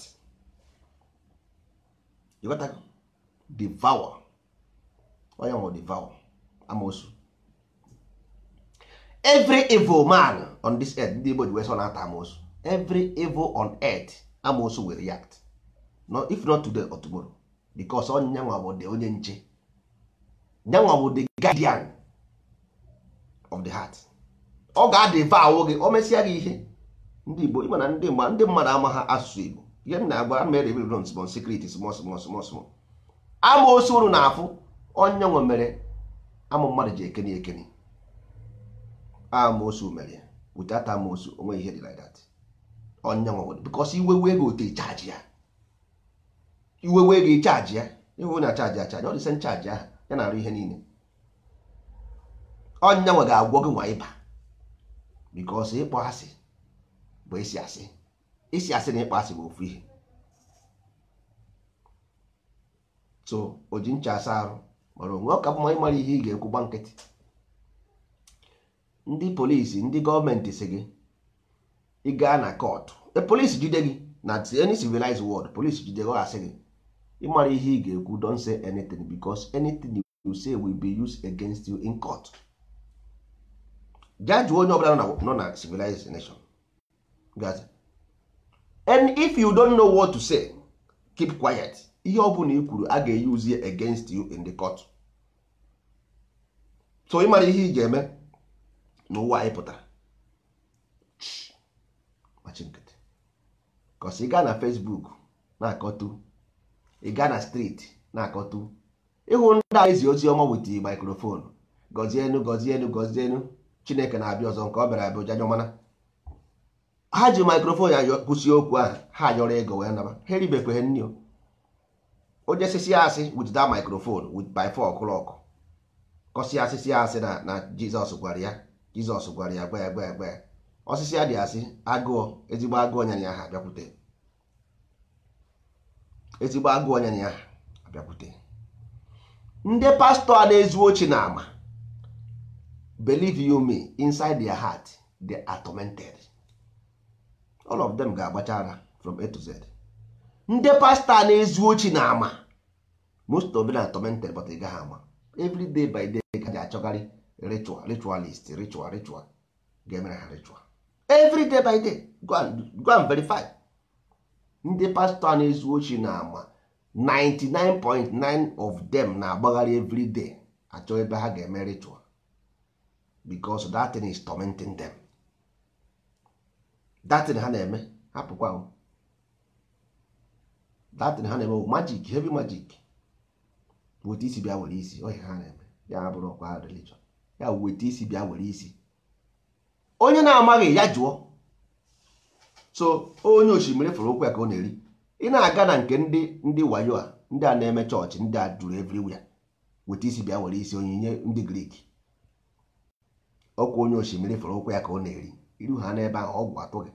you got that? devour onye nwere devour amosu every evil man on this earth ndị Igbo ji wee sọ na-ata amosu every evil on earth amosu will react no, if not today or tomorrow because onye nwa bụ the onye nche nyanwa bụ the guardian of the heart ọ ga-adịva gị o mesịa gị ihe ndị Igbo ịma na ndị ndị mmadụ ama ha asụsụ Igbo ihe m na-agba a mere ebiri ron small secret small small small small amaosu unu na-afụ onye nwe mere amụ mmadụ ji ekeni ekeni amaosu mere without amaosu onwe ihe dị like that onye nwe because iwe wee gị ote chaji ya iwe wee gị chaji ya iwe na chaji ya chaji ọ dị sen chaji ahụ ya na-arụ ihe niile onye nwe ga-agwọ gị nwa ịba because ịkpọ asị bụ isi asị isi asị na ịkpọ asị bụ ofu ihe so o ji ncha asa arụ mara onwe ọ ka mma ịmara ihe ị ga-ekwu gba nkịtị ndị polisi ndị gọọmenti si gị ị gaa na kọtụ e polisi jide gị na any civilized world polisi jide gị ọ asị gị ịmara ihe ị ga-ekwu don't say anything because anything you say will be used against you in court jaa jụọ onye ọbụla nọ na civilized nation gaza and if you don't know what to say keep quiet ihe ọ bụla i kwuru a ga-use ya against you in the court so ịmara ihe ị ga-eme n'ụwa anyị pụtara machi nkịtị kọs ị gaa na Facebook na-akọtu ị gaa na streeti na-akọtu ịhụ ndị a ezi ozi ọma wit microphone gọzienu gọzienu gọzienu chineke na-abịa ọzọ nke ọ bịara abịa ụja nyọmana ha ji microphone ya kwụsị okwu ahụ ha yọrọ ego wee naba ha eribekwe nri o onye sisi asị with that microphone with by four o'clock kọsị asịsị asị na na jizọs gwara ya jizọs gwara ya gwa ya gwa ya gwa ya osisi adị asị agụọ ezigbo agụọ nyanya ya ha abịakwute ezigbo agụọ nyanya ya ha abịakwute ndị pastọ a na-ezu ochi na ama believe you me inside their heart they are tormented all of them ga-agbacha ara from A to Z ndị pastọ a na-ezu ochi na ama most of them are tormented but ị gaghị ama every day by day ka ji achọgarị ritual ritualist ritual ritual ga-emere ha ritual every day by day go and, go and verify ndị pastọ a na-ezu ochi na ama 99.9 of them na-agbagharị every day achọ ebe ha ga-eme ritual because that thing is tormenting them that thing ha na-eme hapụkwa that thing ha na-eme magic heavy magic weta isi bịa were isi ohe ha na-eme ya bụrụ ọkwa religion ya weta isi bịa were isi onye na-amaghị ya jụọ so onye osimiri fụrụ okwu ya ka ọ na-eri ị na-aga na nke ndị ndị wayo a ndị a na-eme chọọchị ndị a juru everywhere weta isi bịa were isi onyinye ndị grik ọkwa onye osimiri fụrụ ụkwụ ya ka ọ na-eri iru ha n'ebe ahụ ọgwụ atụghị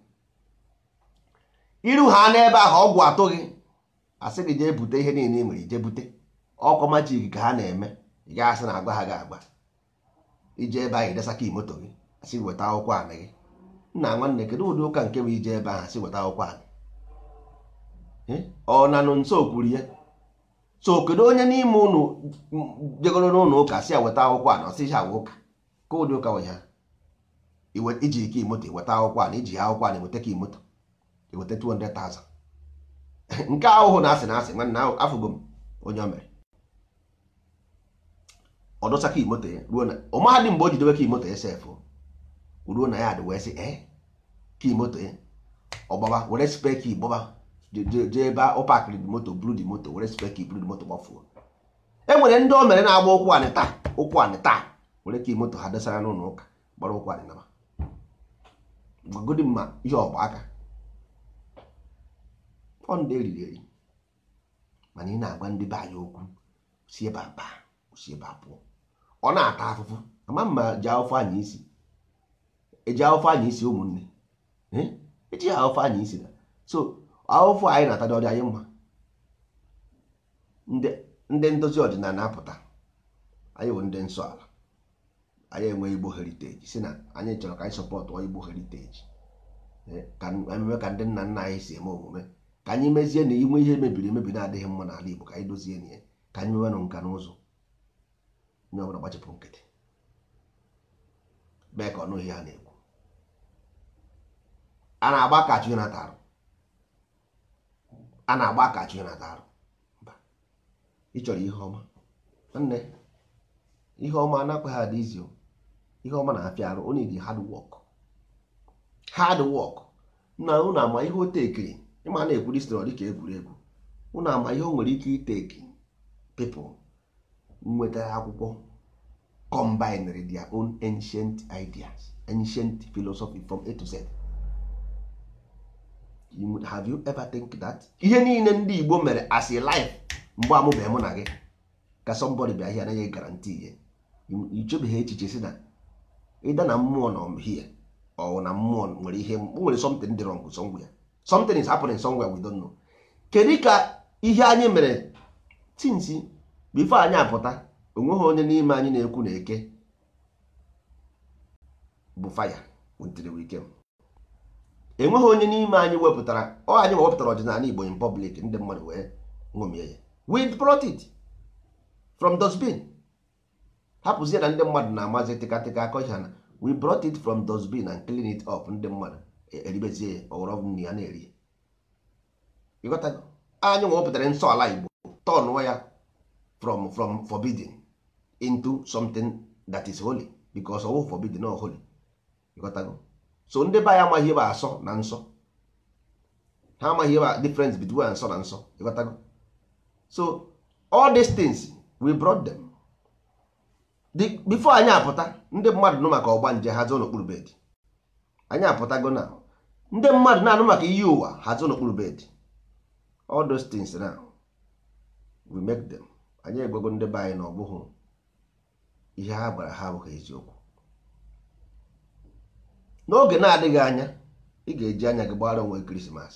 iru ha n'ebe ahụ ọgwụ atụghị asị gị jee bute ihe niile ị nwere ije bute ọkwa majik ka ha na-eme ị gaghị asị na agba ha ga-agba ije ebe ahụ idesaka imoto gị asị weta akwụkwọ anị gị nna nwanne kedu ụdị ụka nke bụ ije ebe ahụ asị weta akwụkwọ anị ọ na nụ nso kwuru ya so kedu onye n'ime ụnụ jegoro n'ụlọ ụka si ya weta akwụkwọ a na ọsị ha ụka ka ụdị ụka nwe ha iji ike imoto weta akwụkwọ a na iji ha akwụkwọ a na-eweta ka imoto eweta 200,000 nke ahụhụ na asị na asị nwanne afụgo m onye o mere ọ dọsa ka imoto ya ruo na ọmahadị mgbe o jidewe ka imoto ya sefụ ruo na ya adị wee sị ee ka imoto ya ọgbaba were speki gbaba jee ebe ọ pakịrị dị moto buru dị moto were speki buru dị moto gbafuo e nwere ndị o mere na-agba ụkwụ anị taa ụkwụ anị taa were ka moto ha dosara n'ụlọ ụka gbara ụkwụ anị nama gbagodi mma ihe ọgba aka ọ ndị eriri eri mana ị na-agwa ndị be anyị okwu si ebe a baa si ebe a pụọ ọ na-ata afụfụ ama mma ji afụfụ anyị isi eji afụfụ anyị isi ụmụnne eji afụfụ anyị isi na so ahụfụ anyị na-ata dị ọdị anyị mma ndị ndozi ọdịnala apụta anyị bụ ndị nsọ ala anyị enwe igbo heriteji si na anyị chọrọ ka anyị sọpọtụ igbo heriteji ka ememe ka ndị nna nna anyị si eme omume ka anyị mezie na inwe ihe mebiri emebi na-adịghị mma n'ala igbo ka anyị dozie na ya ka anyị mewenụ nka na ụzọ onye ọbụla gbachipụ nkịtị mee ka ọnụ ihe ha na-ekwu a na-agba ka achụ na tarụ a na-agba ka achụ na tarụ ị chọrọ ihe ọma nwanne ihe ọma anakwaghị adị izi ihe ọma na-afịa arụ onye dị hard work hard work na unu ama ihe o tekiri ịma na-ekwu distro dịka egwuregwu unu ama ihe o nwere ike iteki people nweta akwụkwọ combined their own ancient ideas ancient philosophy from A to Z have you ever think that ihe niile ndị Igbo mere as a life mgbe amụbeghị mụ na gị ka somebody bịa hie anaghị garanti ihe ichebeghị echiche si na ịda na mmụọ nọ hie ọ na mmụọ nwere ihe nwere something dị wrong somewhere something is happening somewhere we don't know kedu ka ihe anyị mere tinsi before anyị apụta onweghị onye n'ime anyị na-ekwu na eke bụ faya wetiri wike enweghị onye n'ime anyị wepụtara ọ anyị wepụtara ọdịnala Igbo in public ndị mmadụ wee ṅomie ya we brought it from dustbin hapụzie na ndị mmadụ na-amazi tịkatịka akọ ha na we brought it from dustbin and clean it up ndị mmadụ eribezie ya ọghọrọ nri ya na-eri ịghọtago anyị wepụtara nsọ ala Igbo tọnụọ ya from from forbidden into something that is holy because ọwụ forbidden or holy ịghọtago so ndị be anyị amaghị ebe asọ na nsọ ha amaghị ebe difference between nsọ na nsọ ịghọtago so all these things we brought them the, before anyị apụta ndị mmadụ nụ maka ọgba nje hazi n'okpuru bed anyị apụtago na ndị mmadụ na-anụ maka iyi ụwa hazi n'okpuru bed all those things now we make them anyị egwego ndị be anyị na ọ bụghị ihe ha gwara ha abụghị eziokwu n'oge na-adịghị anya ị ga-eji anya gị gbara onwe krismas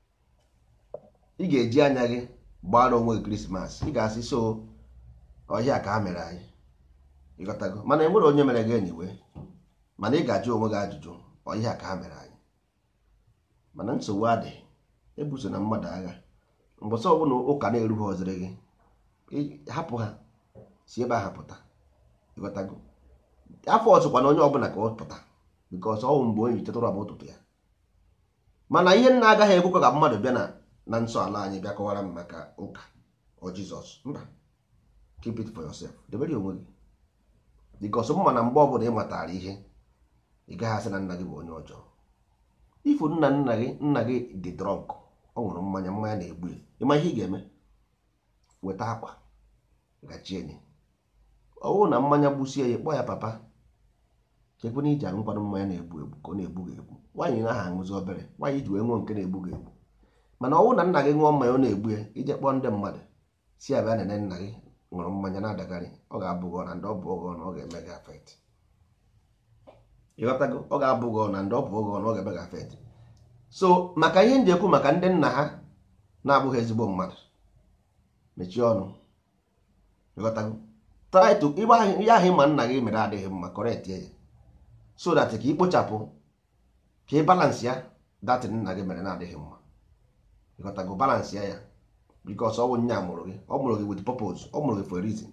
ị ga-eji anya gị gbara onwe krismas ị ga-asị so ọhịa ka ha mere anyị ịghọtago mana enwere onye mere gị enyiwe mana ị ga-ajụ onwe gị ajụjụ ọhịa ka ha mere anyị mana nsogbu adịghị ebuso na mmadụ agha mbọsị ọbụla ụka na-erughi ọzịrị gị hapụ ha si ebe a hapụta ịghọtago afọ ọzọkwa na onye ọbụla ka ọ pụta bikos ọnwụ mgbe onye tetụrụ abụ ụtụtụ ya mana ihe nna agaghị ekwekwa ka mmadụ bịa na na nsọ ala anyị bịa kọwara m maka ụka ọ jizọs mba keep it for yourself debere onwe gị bikos mma na mgbe ọbụla ị matara ihe ị gaghị asị na nna gị bụ onye ọjọọ ifu nna nna gị nna gị dị drọnk ọ ṅụrụ mmanya mmanya na-egbu ya ịma ihe ị ga-eme weta akwa gachie enyi ọ bụrụ na mmanya gbusie ya kpọọ ya papa chekwe na iji aṅụkwanụ mmanya na-egbu egbu ka ọ na-egbu gị egbu nwaanyị naghị aṅụzi obere nwaanyị ji wee ṅụọ nke na-egbu gị egbu mana ọ bụrụ na nna gị ṅụọ mmanya ọ na-egbu ya ije kpọọ ndị mmadụ si abịa nene nna gị ṅụrụ mmanya na-adagharị ọ ga-abụ gị na ndị ọ bụ ọgọ na ọ ga-eme gị afet ịghọtago ọ ga-abụ gị na ndị ọ bụ ọgọ na ọ ga-eme gị afet so maka ihe m ji ekwu maka ndị nna ha na-abụghị ezigbo mmadụ mechie ọnụ ịghọtago try to ihe ahụ ịma nna gị mere adịghị mma correct ya so that ka ị kpochapụ ka ị balance ya datin nna gị mere na-adịghị mma ịghọtago balance ya ya because ọ bụ nya mụrụ gị ọ mụrụ gị with purpose ọ mụrụ gị for a reason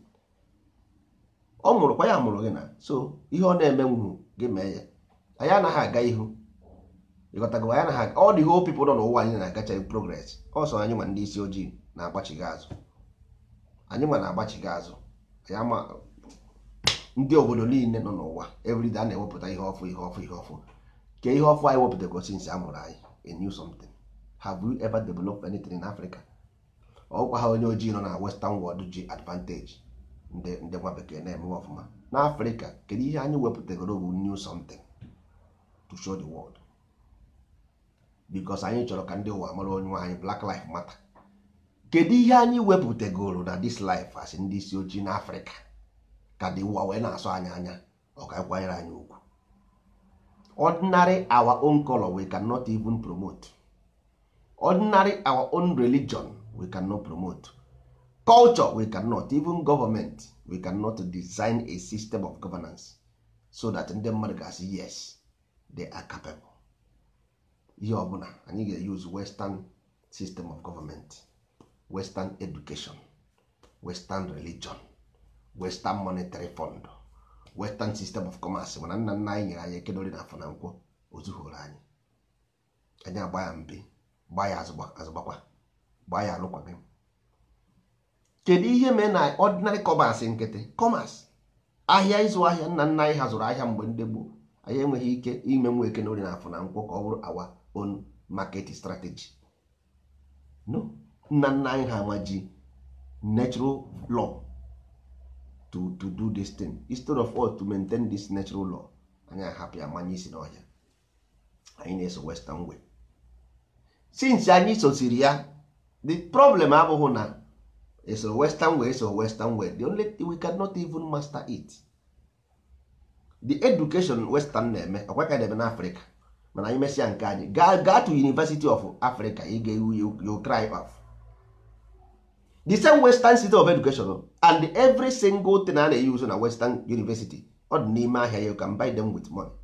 ọ mụrụ kwa ya mụrụ gị na so ihe ọ na-eme nwuru gị mee ya anyị anaghị aga ihu ịghọtago anyị anaghị aga ọ dị whole people nọ n'ụwa anyị na-agacha progress ọsọ anyị nwa ndị isi ojii na-agbachighị azụ anyị nwa na-agbachighị azụ anyị ama ndị obodo niile nọ n'ụwa everyday a na-ewepụta ihe ọfụ ihe ọfụ ihe ọfụ ke ihe ọfụ anyị wepụtago since a mụrụ anyị a new something have we ever developed anything in Africa ọkwa ha onye ojii nọ na western world ji advantage ndị ndị nwa bekee na-eme ọfụma n'afrịka kedu ihe anyị wepụtagoro bụ new something to show the world because anyị chọrọ ka ndị ụwa mara onye nwe anyị black life matter kedu ihe anyị wepụtagoro na this life as ndị isi ojii n'afrịka ka dị ụwa wee na-asọ anyị anya ọ ka kwanyere anyị ugwu ordinary our own color we cannot even promote ordinary our own religion we cannot promote culture we cannot even government we cannot design a system of governance so that ndị mmadụ ga-asị yes they are capable ihe ọbụla anyị ga-use western system of government western education western religion western monetary fund western system of commerce mana nna nna anyị nyere anyị ekedori na afọ na nkwọ ozuhoro anyị anyị agba ya mbe gbaa ya azụgbakwa gbaa ya alụkwaghị kedu ihe mee na ordinary commerce nkịtị commerce ahịa ịzụ ahịa nna nna anyị hazụrụ ahịa mgbe ndị gboo anyị enweghị ike ime nwa eke n'ori na afọ na nkwọ ka ọ bụrụ our own market strategy no nna nna anyị ha amaji natural law to to do this thing instead of us to maintain this natural law anyị ahapụ ya manye isi n'ọhịa anyị na-eso western way since anyị sosiri ya the problem abụghị na eso western way eso western way the only thing we cannot even master it the education western na-eme ọkwa ka na-eme n'afrịka mana anyị mesịa nke anyị gaa gaa to university of africa ị ga-ewu you cry off the same western system of education and every single thing a na-use na western university ọ dị n'ime ahịa you can buy them with money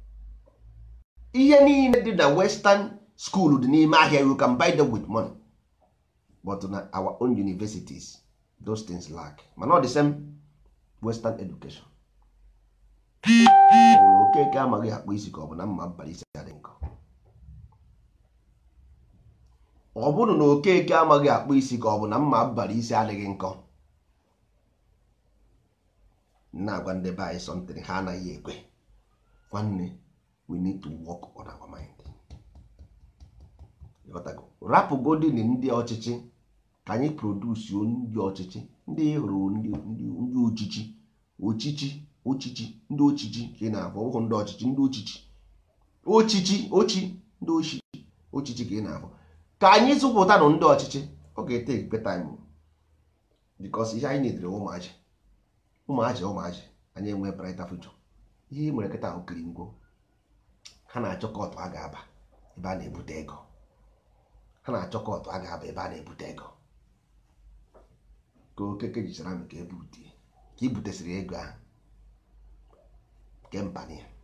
ihe niile dị na western school dị n'ime ahịa you can buy them with money but na our own universities those things lack mana ọ the same western education ọbụrụ okeke amaghị akpụ isi ka ọ bụ na mma mbara isi adị nkọ ọ bụrụ na okeke amaghị akpụ isi ka ọ bụ na mma mbara isi adịghị nkọ na-agwa ndị be anyị something ha anaghị ekwe nwanne we need to work on our mind rapụgodin ndị ọchịchị ka anyị produsuo ndị ọchịchị ndị hụrụ ndị ndị ochichi ochichi ochichi ndị ochichi ka ị na-afọ ụhụ ndị ọchịchị ndị ochichi ochichi ochi ndị ochi ochichi ka ị na-afọ ka anyị zụpụta nụ ndị ọchịchị ọ ga-ete ekpe time bikos ihe anyị nedere ụmụaji ụmụaji ụmụaji anyị enwe brighter future ihe mere kịta okiri ngwo ha na-achọ kọtụ a ga-aba ebe a na-ebute ego ha na-achọ kọtụ a ga-aba ebe a na-ebute ego ka okeke jichara m ka ebute ka i butesịrị ego ahụ nke mpani ya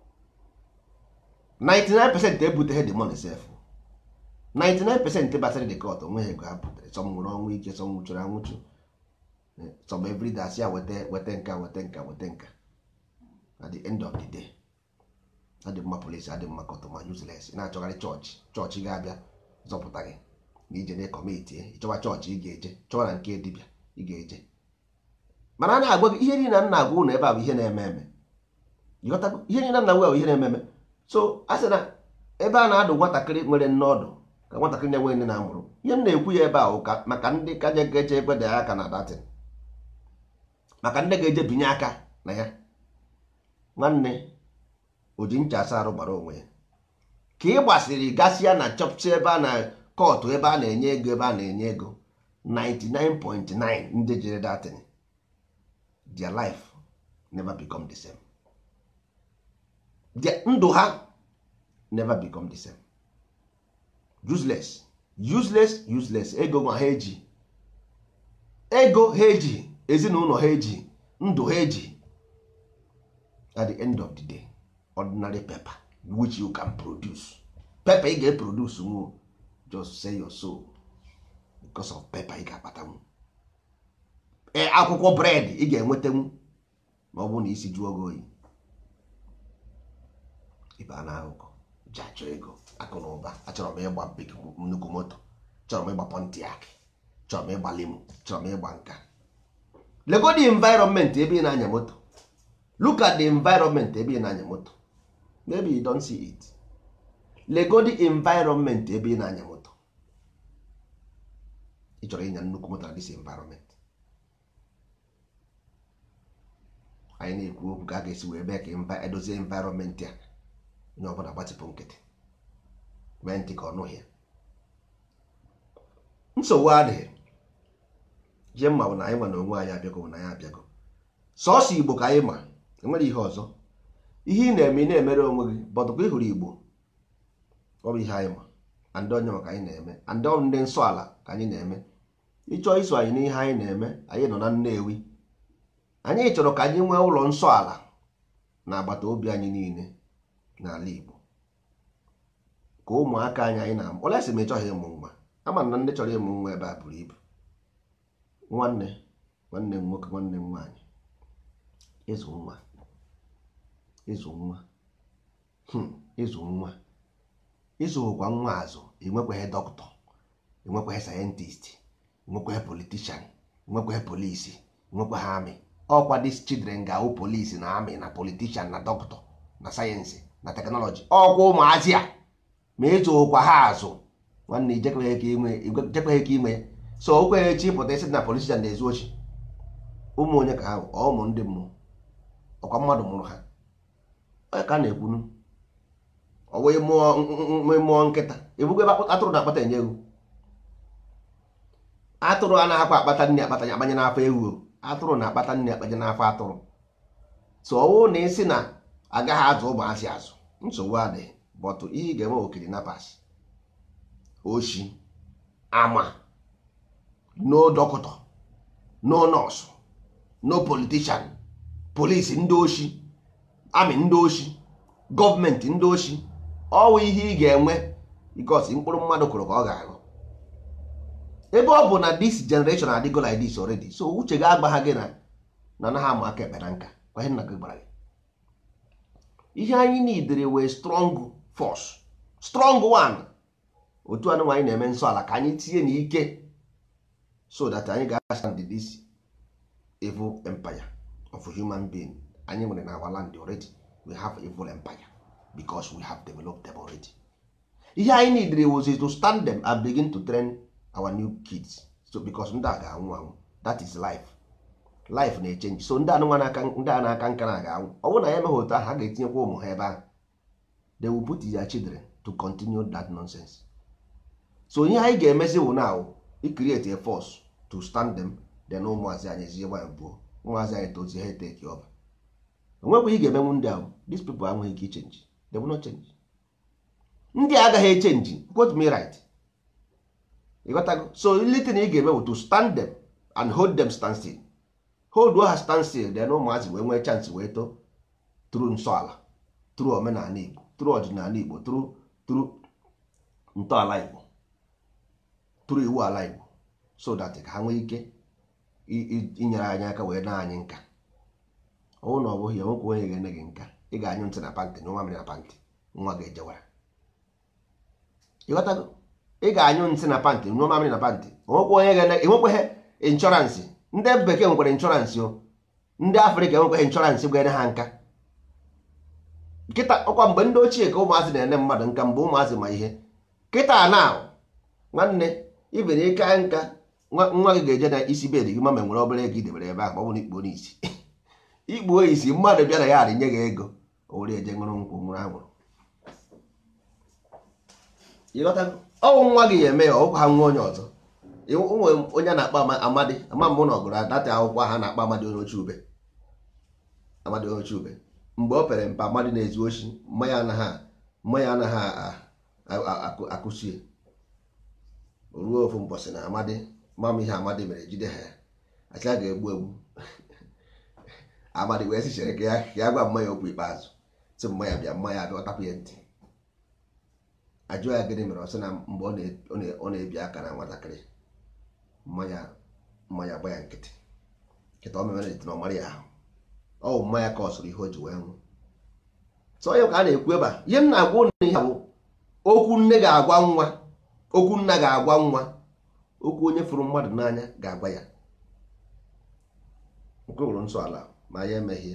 99% ebuteghị the money sef 99% basịrị the court onweghị ego ha butere sọ nwụrụ ọnwụ ike sọ nwụchụrụ anwụchụ sọm everyday asị ya weta weta nka weta nka weta nka at the end of the day adị mma polisi adị mma kọtụma useless ị na-achọgharị chọọchị chọọchị ga-abịa zọpụta gị na ije na kọmiti ịchọwa chọọchị ị ga-eje chọwa na nke dibịa ị ga-eje mana a na-agwa gị ihe niile na nna agwa ụnụ ebe a bụ ihe na-eme eme ịghọtago ihe niile na nwe bụ ihe na-eme eme so a sị na ebe a na-adụ nwatakịrị nwere nne ọdụ ka nwatakịrị na-enwe nne na-amụrụ ihe m na-ekwu ya ebe a ụka maka ndị ka je ga-eje ekweda ya aka na datin maka ndị ga-eje binye aka na ya nwanne o ji ncha asa arụ gbara onwe ya ka ị gbasịrị gasịa na chọpụta ebe a na kọtụ ebe a na-enye ego ebe a na-enye ego 99.9 ndị jere datin their life never become the same their ndụ ha never become the same useless useless useless ego nwa ha eji ego ha eji ezinụlọ ha eji ndụ ha eji at the end of the day ordinary paper which you can produce paper ị ga-eproduce nwo just say your soul because of pepa ị ga-akpatanwu ee akwụkwọ bred ị ga-enwetanwu ma ọ bụrụ na isi jụọ gị oyi ibe a na-ahụkọ ji achọ ego akụ na ụba achọrọ m ịgba big nnukwu moto chọrọ m ịgba pontiac chọrọ m ịgba limo chọrọ m ịgba nka lego the environment ebe ị na-anya moto look at the environment ebe ị na-anya moto maybe you don't see it lego the environment ebe ị na-anya moto ị chọrọ ịnya nnukwu moto na this environment anyị na-ekwu okwu ka a ga-esi wee bee ka mba edozie environment a onye ọbụla gbatịpụ nkịtị mee ntị ka ọ nụghị ya nsogbu adịghị ihe mma bụ na anyị ma na onwe anyị abịago bụ na anyị abịago sọọsọ igbo ka anyị ma enwere ihe ọzọ ihe ị na-eme ị na-emere onwe gị bọtụkwa ịhụrụ igbo ọ bụ ihe anyị ma andị onye maka anyị na-eme andị ọrụ ndị nsọ ala ka anyị na-eme ịchọọ iso anyị n'ihe anyị na-eme anyị nọ na Nnewi anyị chọrọ ka anyị nwee ụlọ nsọ ala na agbata obi anyị niile n'ala igbo ka ụmụaka anyị anyị na-amụ ole sị m ịchọghị ịmụ nwa ama na ndị chọrọ ịmụ nwa ebe a buru ibu nwanne nwanne m nwoke nwanne m nwaanyị ịzụ nwa ịzụ nwa hmm, ịzụ nwa ịzụkwa nwa azụ enwekwaghị dọkịta enwekwaghị sayentist enwekwaghị politishan enwekwaghị polisi enwekwaghị amị ọkwa dis children ga-awụ polisi na amị na politishan na dọkịta na sayensị na teknọlọji ọkwa ụmụazị a ma ịzụkwa ha azụ nwanne ijekweghị ka inwe ijekweghị ka inwe so o kweghị chi pụta isi na politishan na-ezu ochi ụmụ onye ka ha bụ ọ ụmụ ndị mmụọ ọkwa mmadụ mụrụ ha onye ka a na-ekwunu ọ wee mụọ mmụọ nkịta ebugo ebe atụrụ na-akpata enye ewu atụrụ anaghịkwa akpata nne akpata akpanye n'afọ ewu atụrụ na-akpata nne akpanye n'afọ atụrụ so ọwụ na isi na agaghị azụ ụmụazị azụ nsogbu adịghị bọtụ ihe ị ga-eme okiri na pas oshi ama no dọkịta no nọọsụ no politishan polisi ndị oshi amị ndị oshi gọọmenti ndị oshi ọwụ ihe ị ga-enwe because mkpụrụ mmadụ kụrụ ka ọ ga-aghọ ebe ọ bụ na this generation adịgo like this already so uche gị agbagha gị na na anaghị ama aka ekpe na nka kwa ihe nna gị gbara gị ihe anyị nidere wee strong force strong one otu anụ anyị na-eme nsọ ala ka anyị tinye n'ike so that anyị ga-astand this evil empire of human being anyị nwere na our land already we have evil empire because we have developed them already ihe anyị needed was to stand them and begin to train our new kids so because ndị a ga-anwụ anwụ that is life life na-echenji so ndị anụnwa n'aka ndị a na-aka nka na ga-anwụ ọ bụrụ na ya emeghị otu ahụ ha ga-etinyekwa ụmụ ha ebe ahụ they will put their children to continue that nonsense so ihe anyị ga-emezi bụ now i create a force to stand them then ụmụazị anyị ezie gba buo ụmụazị anyị tozie ha take over onwekwa ị ga-emenwu ndị ahụ these people enweghị ike ichenji they will not change ndị a agaghị echenji quote me right ịghọtago so litin ị ga-eme bụ to stand them and hold them stand still hold ha stand still then ụmụazị wee nwee chance wee too tru nsọ ala tru omenala igbo tru ọdịnala igbo tru tru ntọala igbo tru iwu ala igbo so that ka ha nwee ike inyere anyị aka wee na anyị nka ọnwụ na ọ bụghị enwekwa onye ga-ene gị nka ị ga-anyụ ntị na pantị na nwa mmiri na pantị nwa ga-ejewara ịghọtago ị ga-anyụ nsị na pantị nyụọ mamịrị na pantị enwekweghị inshọransị ndị bekee nwekwara inshọransị o ndị afrịka enwekweghị inshọransị ga-ene ha nka kịta ọkwa mgbe ndị ochie ka ụmụazị na-ene mmadụ nka mgbe ụmụazị ma ihe kịta na nwanne ibere ike nka nwa gị ga-eje na isi bed gị ma ma nwere obere ego idebere ebe ahụ ma ọ bụ na ikpuo n'isi ikpuo isi mmadụ bịara ya arịnye gị ego o were eje ṅụrụ nkwụ nwụrụ anwụrụ ọnwụ nwa gị ya eme ya ọkwa ha nwa onye ọzọ nwe onye a na-akpọ amadi ama mbụ na ọgụrụ adata akwụkwọ ha na-akpọ amadi onye oche ube amadi onye oche ube mgbe o pere mpe amadi na-ezu ochi mmanya anaghị mmanya anaghị akụsie ruo ofu mbọsị na amadi mama ihe amadi mere jide ha ya acha ga-egbu egbu amadi wee sichere ka ya gwa mmanya okwu ikpeazụ si mmanya bịa mmanya bịa ọtapụ ya ntị ajụọ ya gịnị mere ọ sị na mgbe ọ na-ebi aka na nwatakịrị mmanya mmanya gba ya nkịtị nkịta o memere eti na ọmara ya ahụ ọ bụ mmanya ka ọ sụrụ ihe o ji wee nwụ so onye ka a na-ekwu ebe a ihe m na-agwa ụnụ ihe bụ okwu nne ga-agwa nwa okwu nna ga-agwa nwa okwu onye fụrụ mmadụ n'anya ga-agwa ya nke wụrụ nsọ ala ma ya emeghie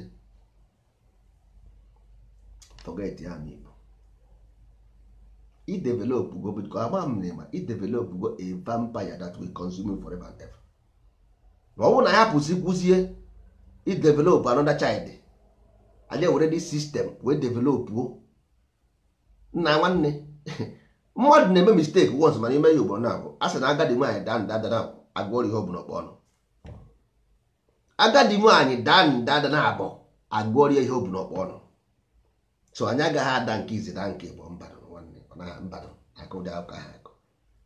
forget ya ma igbo idevelop go biko ama m na ịma idevelop go a vampire that will consume you forever and ever ma ọ bụrụ na ya pụsị kwụzie idevelop another child anyị were dị system wee develop o nna nwanne mmadụ na-eme mistake once mana ime ya ugboro na abụ a sị na agadi nwaanyị daa nda dana agụọrọ ihe ọ bụla ọkpọ ọnụ agadi nwaanyị daa nda dana abụ agụọrọ ihe ọ bụla ọkpọ ọnụ so anyị agaghị ada nke izi na nke bụ mbadụ nwanne ọ naghị mbadụ aka ụdị akụkọ ha akụ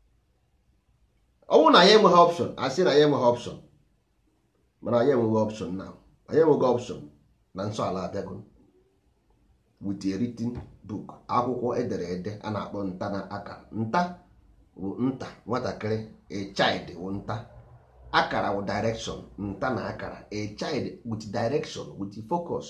ọ bụrụ na anyị enweghị option asị na anyị enweghị option mana anyị enweghị option na anyị enweghị option na nsọ ala abịago with a written book akwụkwọ edere ede a na-akpọ nta na akara nta bụ nta nwatakịrị a child bụ nta akara bụ direction nta na akara a child with direction with focus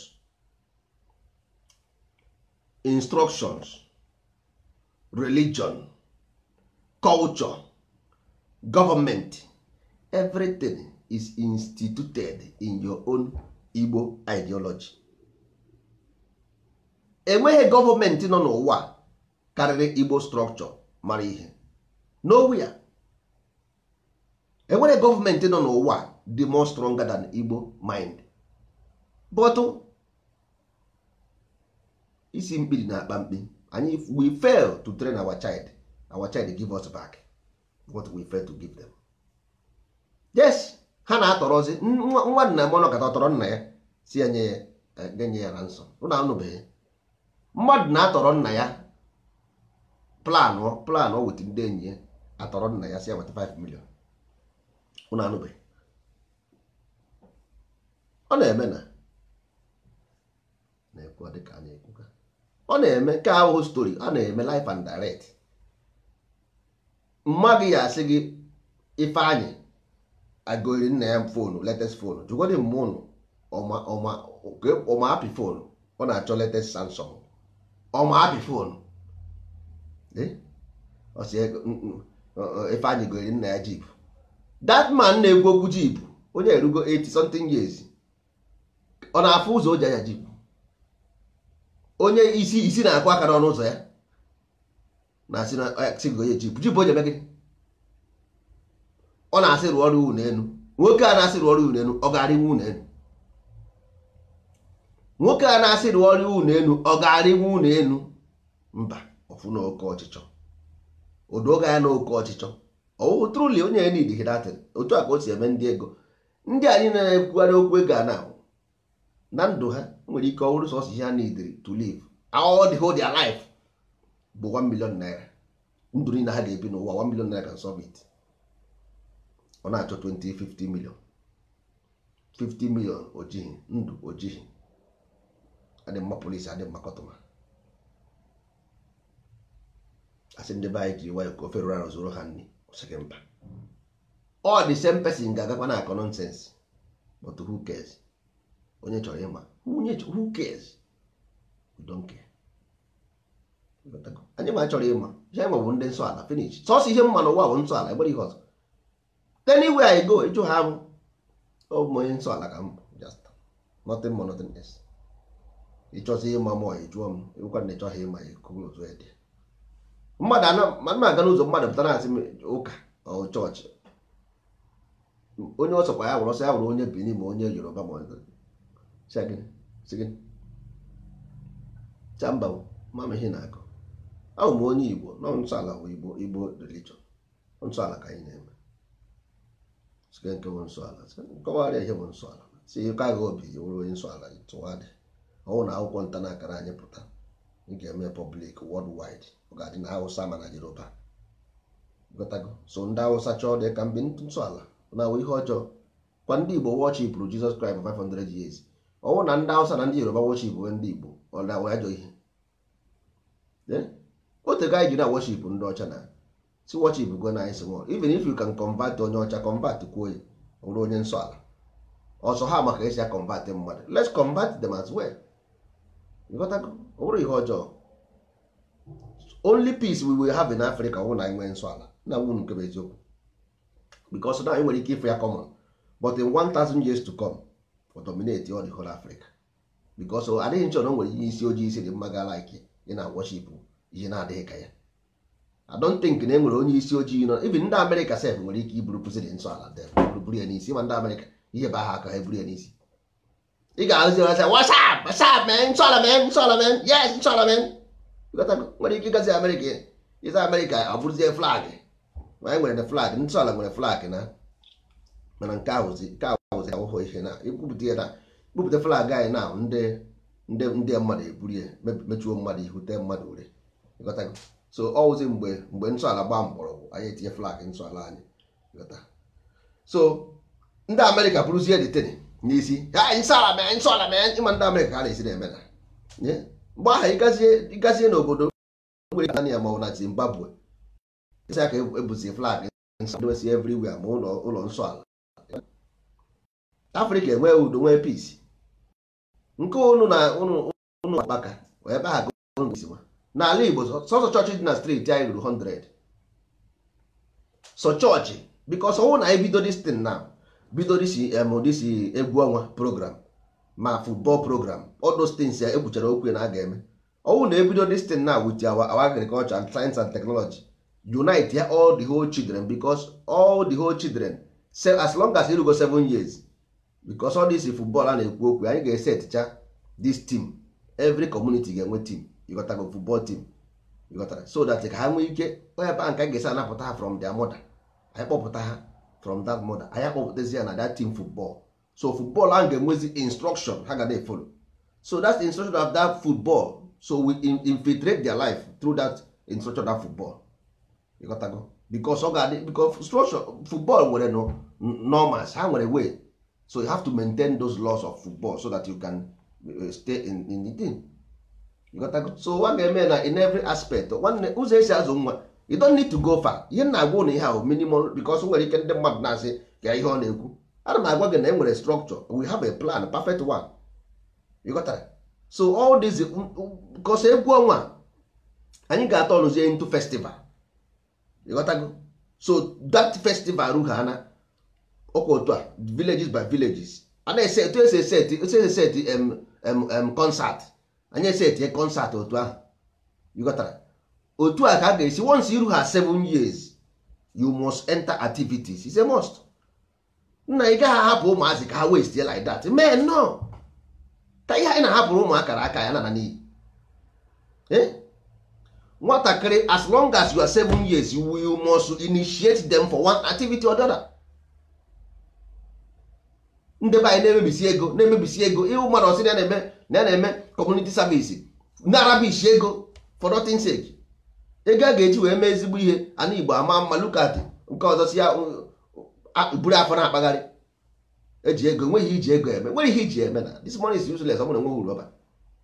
instructions religion culture government everything is instituted in your own Igbo ideology enweghị gọọmenti nọ n'ụwa karịrị Igbo structure mara ihe nowhere enwere gọọmenti nọ n'ụwa dị more stronger than Igbo mind but isi mkpiri na-akpa mkpi anyị we fail to train our child our child give us back what we fail to give them yes ha na-atọrọzi nwa nna m ọnọkọta ọtọrọ nna ya si ya nye ya genye ya na nsọ ụnụ anụbeghị mmadụ na-atọrọ nna ya planụ planụ weta ndị enyi ya atọrọ nna ya si ya weta 5 million ụnụ anụbeghị ọ na-eme na na-ekwu dịka a na-ekwuka ọ na-eme ka ahụhụ stori ọ na-eme life and direct mmadụ ya asị gị ifeanyị agụri nna ya fonu latest fonu jụgodị mma ụnụ ọma apị fonu ọ na-achọ latest samsung ọma apị fonu ifeanyị gori nna ya jip that man na-ekwu okwu jip onye erugo 80 something years ọ na-afụ ụzọ o ji anya jip onye isi isi na-akụ aka n'ọnụ ụzọ ya na-asị na sị gị onye jip jip onye eme gịnị ọ na-asị rụọ ọrụ iwu n'elu nwoke a na-asị rụọ ọrụ iwu n'elu ọ ga-arị iwu n'elu nwoke a na-asị rụọ ọrụ iwu n'elu ọ ga-arị iwu n'elu mba ọfụ na oke ọchịchọ odoga ya na oke ọchịchọ ọwụ truli onye ya nidi hidatin otu a ka o si eme ndị ego ndị anyị na-ekwugharị okwu ego a na na ndụ ha nwere ike ọhụrụ sọsọ ihe ha nidiri to live all the whole their life bụ 1 million naira ndụ niile ha ga-ebi n'ụwa 1 million naira can solve it ọ na-achọ 20 50 million 50 million ojighị ndụ ojighị adị mma polisi adị mma kọtụma asị ndị be anyị ji nwayọ ka ofe rụrụ arụ zụrụ ha nri ọsịghị mba ọ dị same person ga-agakwa na akọ nonsens but who cares onye chọrọ ịma onye who cares we don't care anyị ma chọrọ ịma ihe anyị ma bụ ndị nsọ ala finish sọsọ ihe mma n'ụwa bụ nsọ ala egbere ihe ọzọ anywhere I go ịjụ ha m ọ bụ onye nsọ ala ka m just nothing more nothing else ịchọzi ịma mụ ịjụọ m ịgwụkwa na ịchọghị ịma ekwu otu ede mmadụ ana aga n'ụzọ mmadụ pụtara asị ụka ọ chọọchị onye ọsọkwa ya wụrụ ọsọ ya wụrụ onye Benin ma onye Yoruba ma chamba mama ihe na-akọ ahụ m onye Igbo nọ nsọ ala bụ Igbo Igbo religion nsọ ala ka anyị na-eme sike nke bụ nsọ ala nkọwarịa ihe bụ nsọ ala si ka agha obi ya wụrụ onye nsọ ala tụwadị ọnwụ na akwụkwọ nta na akara anyị pụta ị ga-eme public worldwide ọ ga-adị na Hausa ma na Yoruba gotago so ndị Hausa chọọ dị ka mgbe nsọ ala na-awụ ihe ọjọọ kwa ndị Igbo worshipụrụ Jesus Christ for 500 years ọnwụ na ndị Hausa na ndị Yoruba worshipụ ndị Igbo ọ na-awụ ajọ ihe otego anyị ji na worship ndị ọcha na si worship go na anyị nwụọ even if you can convert onye ọcha convert kwuo ya ọ bụrụ onye nsọ ala ọsọ ha maka esi ya convert mmadụ let's convert them as well ịghọtago ọ bụrụ ihe ọjọọ only peace we will have in Africa ọ bụ na anyị nwee nsọ ala na nwunu nke bụ eziokwu because na anyị nwere ike ịfụ ya common but in 1000 years to come for dominate all the whole Africa because adịghị nchọ na o nwere ihe isi ojii isi dị mma ga like ị na worship ihe na-adịghị ka ya I don't think na e nwere onye isi ojii nọ even ndị Amerịka sef nwere ike iburu president nsọ ala dem buru ya n'isi ma ndị Amerịka ihe bụ aha aka ha eburu ya n'isi ị ga-ahụzi ọsị wasap wasap men nsọ ala men nsọ ala men yes nsọ ala men nwere ike ịgazi Amerịka ịza Amerịka ọ bụrụzie flag ma anyị nwere flag nsọ ala nwere flag na mana nke ahụzi nke ahụzi ahụhụ ihe na ikwupụta ya na ikwupụta flag anyị na ndị ndị ndị mmadụ eburu ya mechuo mmadụ ihu tee mmadụ ure ịghọtago so ọwụzi mgbe mgbe nsọ ala gbaa mgbọrọgwụ anyị etinye flag nsọ ala anyị ịghọta so ndị amerịka bụrụzie deteni n'isi ha nsọ ala mee nsọ ala mee ịma ndị amerịka ha na-esi na-eme na mgbe ahụ ịgazie ịgazie n'obodo nwere ka ya ma na zimbabwe isi aka ebuzi flag nsọ dewesi everywhere ma ụlọ ụlọ nsọ ala afrịka enwee udo nwee peace nke unu na unu unu akpaka ebe ha gosiwa n'ala igbo sọsọ chọọchị dị na steeti anyị ruru 100 so chọọchị bikos ọnwụ na anyị bido distin na bido disi em disi egwu ọnwa program ma football program all those things ya ekwuchara okwu na a ga-eme ọnwụ na ebido distin na with our, our agriculture and science and technology unite ya all the whole children because all the whole children say as long as irugo seven years because all this football a na-ekwu okwu anyị ga-eseticha this team every community ga-enwe team ịghọtago football team ịghọtara so that ka ha nwee ike ebe a nke anyị ga-esi anapụta ha from their mother anyị kpọpụta ha from that mother anyị akpọpụtazi ya na that team football so football ahụ ga-enwezi instruction ha ga na-efolo so that instruction of that football so we infiltrate their life through that instruction of that football ịghọtago because ọ ga-adị because instruction football nwere no norms ha nwere way so you have to maintain those laws of football so that you can uh, stay in, in the team you got to, so nwa ga-eme na in every aspect nwanne ụzọ esi azụ nwa you don't need to go far ihe na-agwa ụnụ ihe ahụ minimum because nwere ike ndị mmadụ na-asị ka ihe ọ na-ekwu ana m agwa gị na enwere structure we have a plan perfect one you got that? so all this because egwu ọnwa anyị ga-atọ ọnụzie into festival you got that? so that festival rughana ọkwa otu a villages by villages a na-ese etu esi eseti etu esi eseti em em concert anyị esetie concert otu ahụ ịghọtara otu a ka a ga-esi once iru ha seven years you must enter activities is a must nna ị gaghị ahapụ ụmụazị ka ha waste like that mee no ka ihe anyị na-ahapụrụ ụmụakara aka ya nana n'iyi nwatakịrị as long as you are seven years you must initiate them for one activity or the other ndị be anyị na-emebisi ego na-emebisi ego ịhụ mmadụ ọsị na na-eme na na-eme community service na-arabishi ego for nothing sake ego a ga-eji wee mee ezigbo ihe ana igbo ama mma lukat nke ọzọ si ya buru afọ na-akpagharị eji ego nweghị iji ego eme nwere ihe iji eme na this money is useless ọ bụrụ na enweghị uru ọbara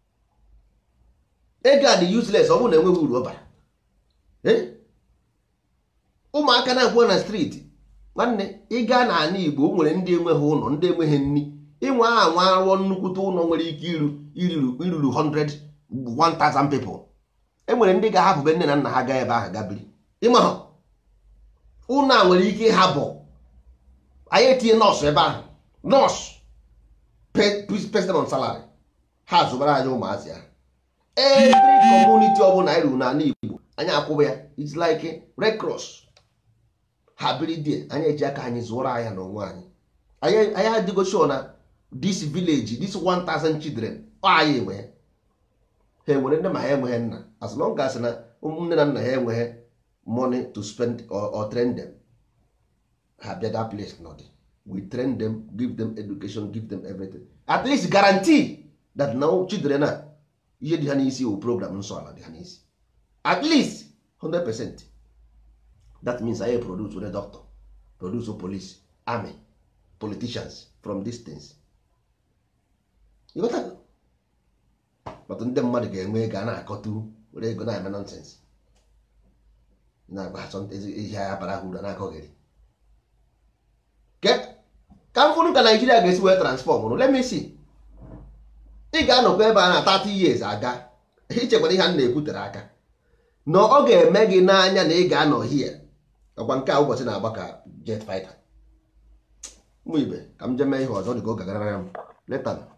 ego a dị useless ọ bụrụ na enweghị uru ọbara ụmụaka na-akwụkwọ na streeti nwanne ị gaa n'ala igbo nwere ndị enweghị ụlọ ndị enweghị nri ịnwe aha nwa arụọ nnukwute ụlọ nwere ike iru iruru 100 1000 people enwere ndị ga-ahapụbe nne na nna ha gaa ebe ahụ gabiri ịma ha ụlọ a nwere ike ịhapụ anyị etinye nọọsụ ebe ahụ nọọsụ president salary ha zụbara anyị ụmụazị ya every community ọbụla anyị ruru n'ala igbo anyị akwụba ya it's like red cross ha biri die anyị eji aka anyị zụọrọ anya n'onwe anyị anyị adịgo sure na this village this 1000 children ọ anyị enwe ha enwere nne ma ha enweghị nna as long as na nne na nna ha enweghị money to spend or, or train them ha bịa that place not we train them give them education give them everything at least guarantee that now children a ihe dị ha n'isi wụ program nsọ ala dị ha n'isi at least 100 percent that means anyị produce a doctor produce a police army politicians from these things ịghọtago but ndị mmadụ ga-enwe ego a na-akọtu were ego na-eme nonsense na-agba ihe agha bara ha uru na-akọghịrị ka m fụrụ ka naijiria ga-esi wee transfọm rụ let me see ị ga-anọkwa ebe a na 30 years aga ichekwara ihe a na-ekwutere aka na ọ ga-eme gị n'anya na ị ga-anọ hie ọkwa nke a ụbọchị na-agba ka jet fighter ụmụ ibe ka m jee mee ihe ọzọ dị ka ọ gagarara m leta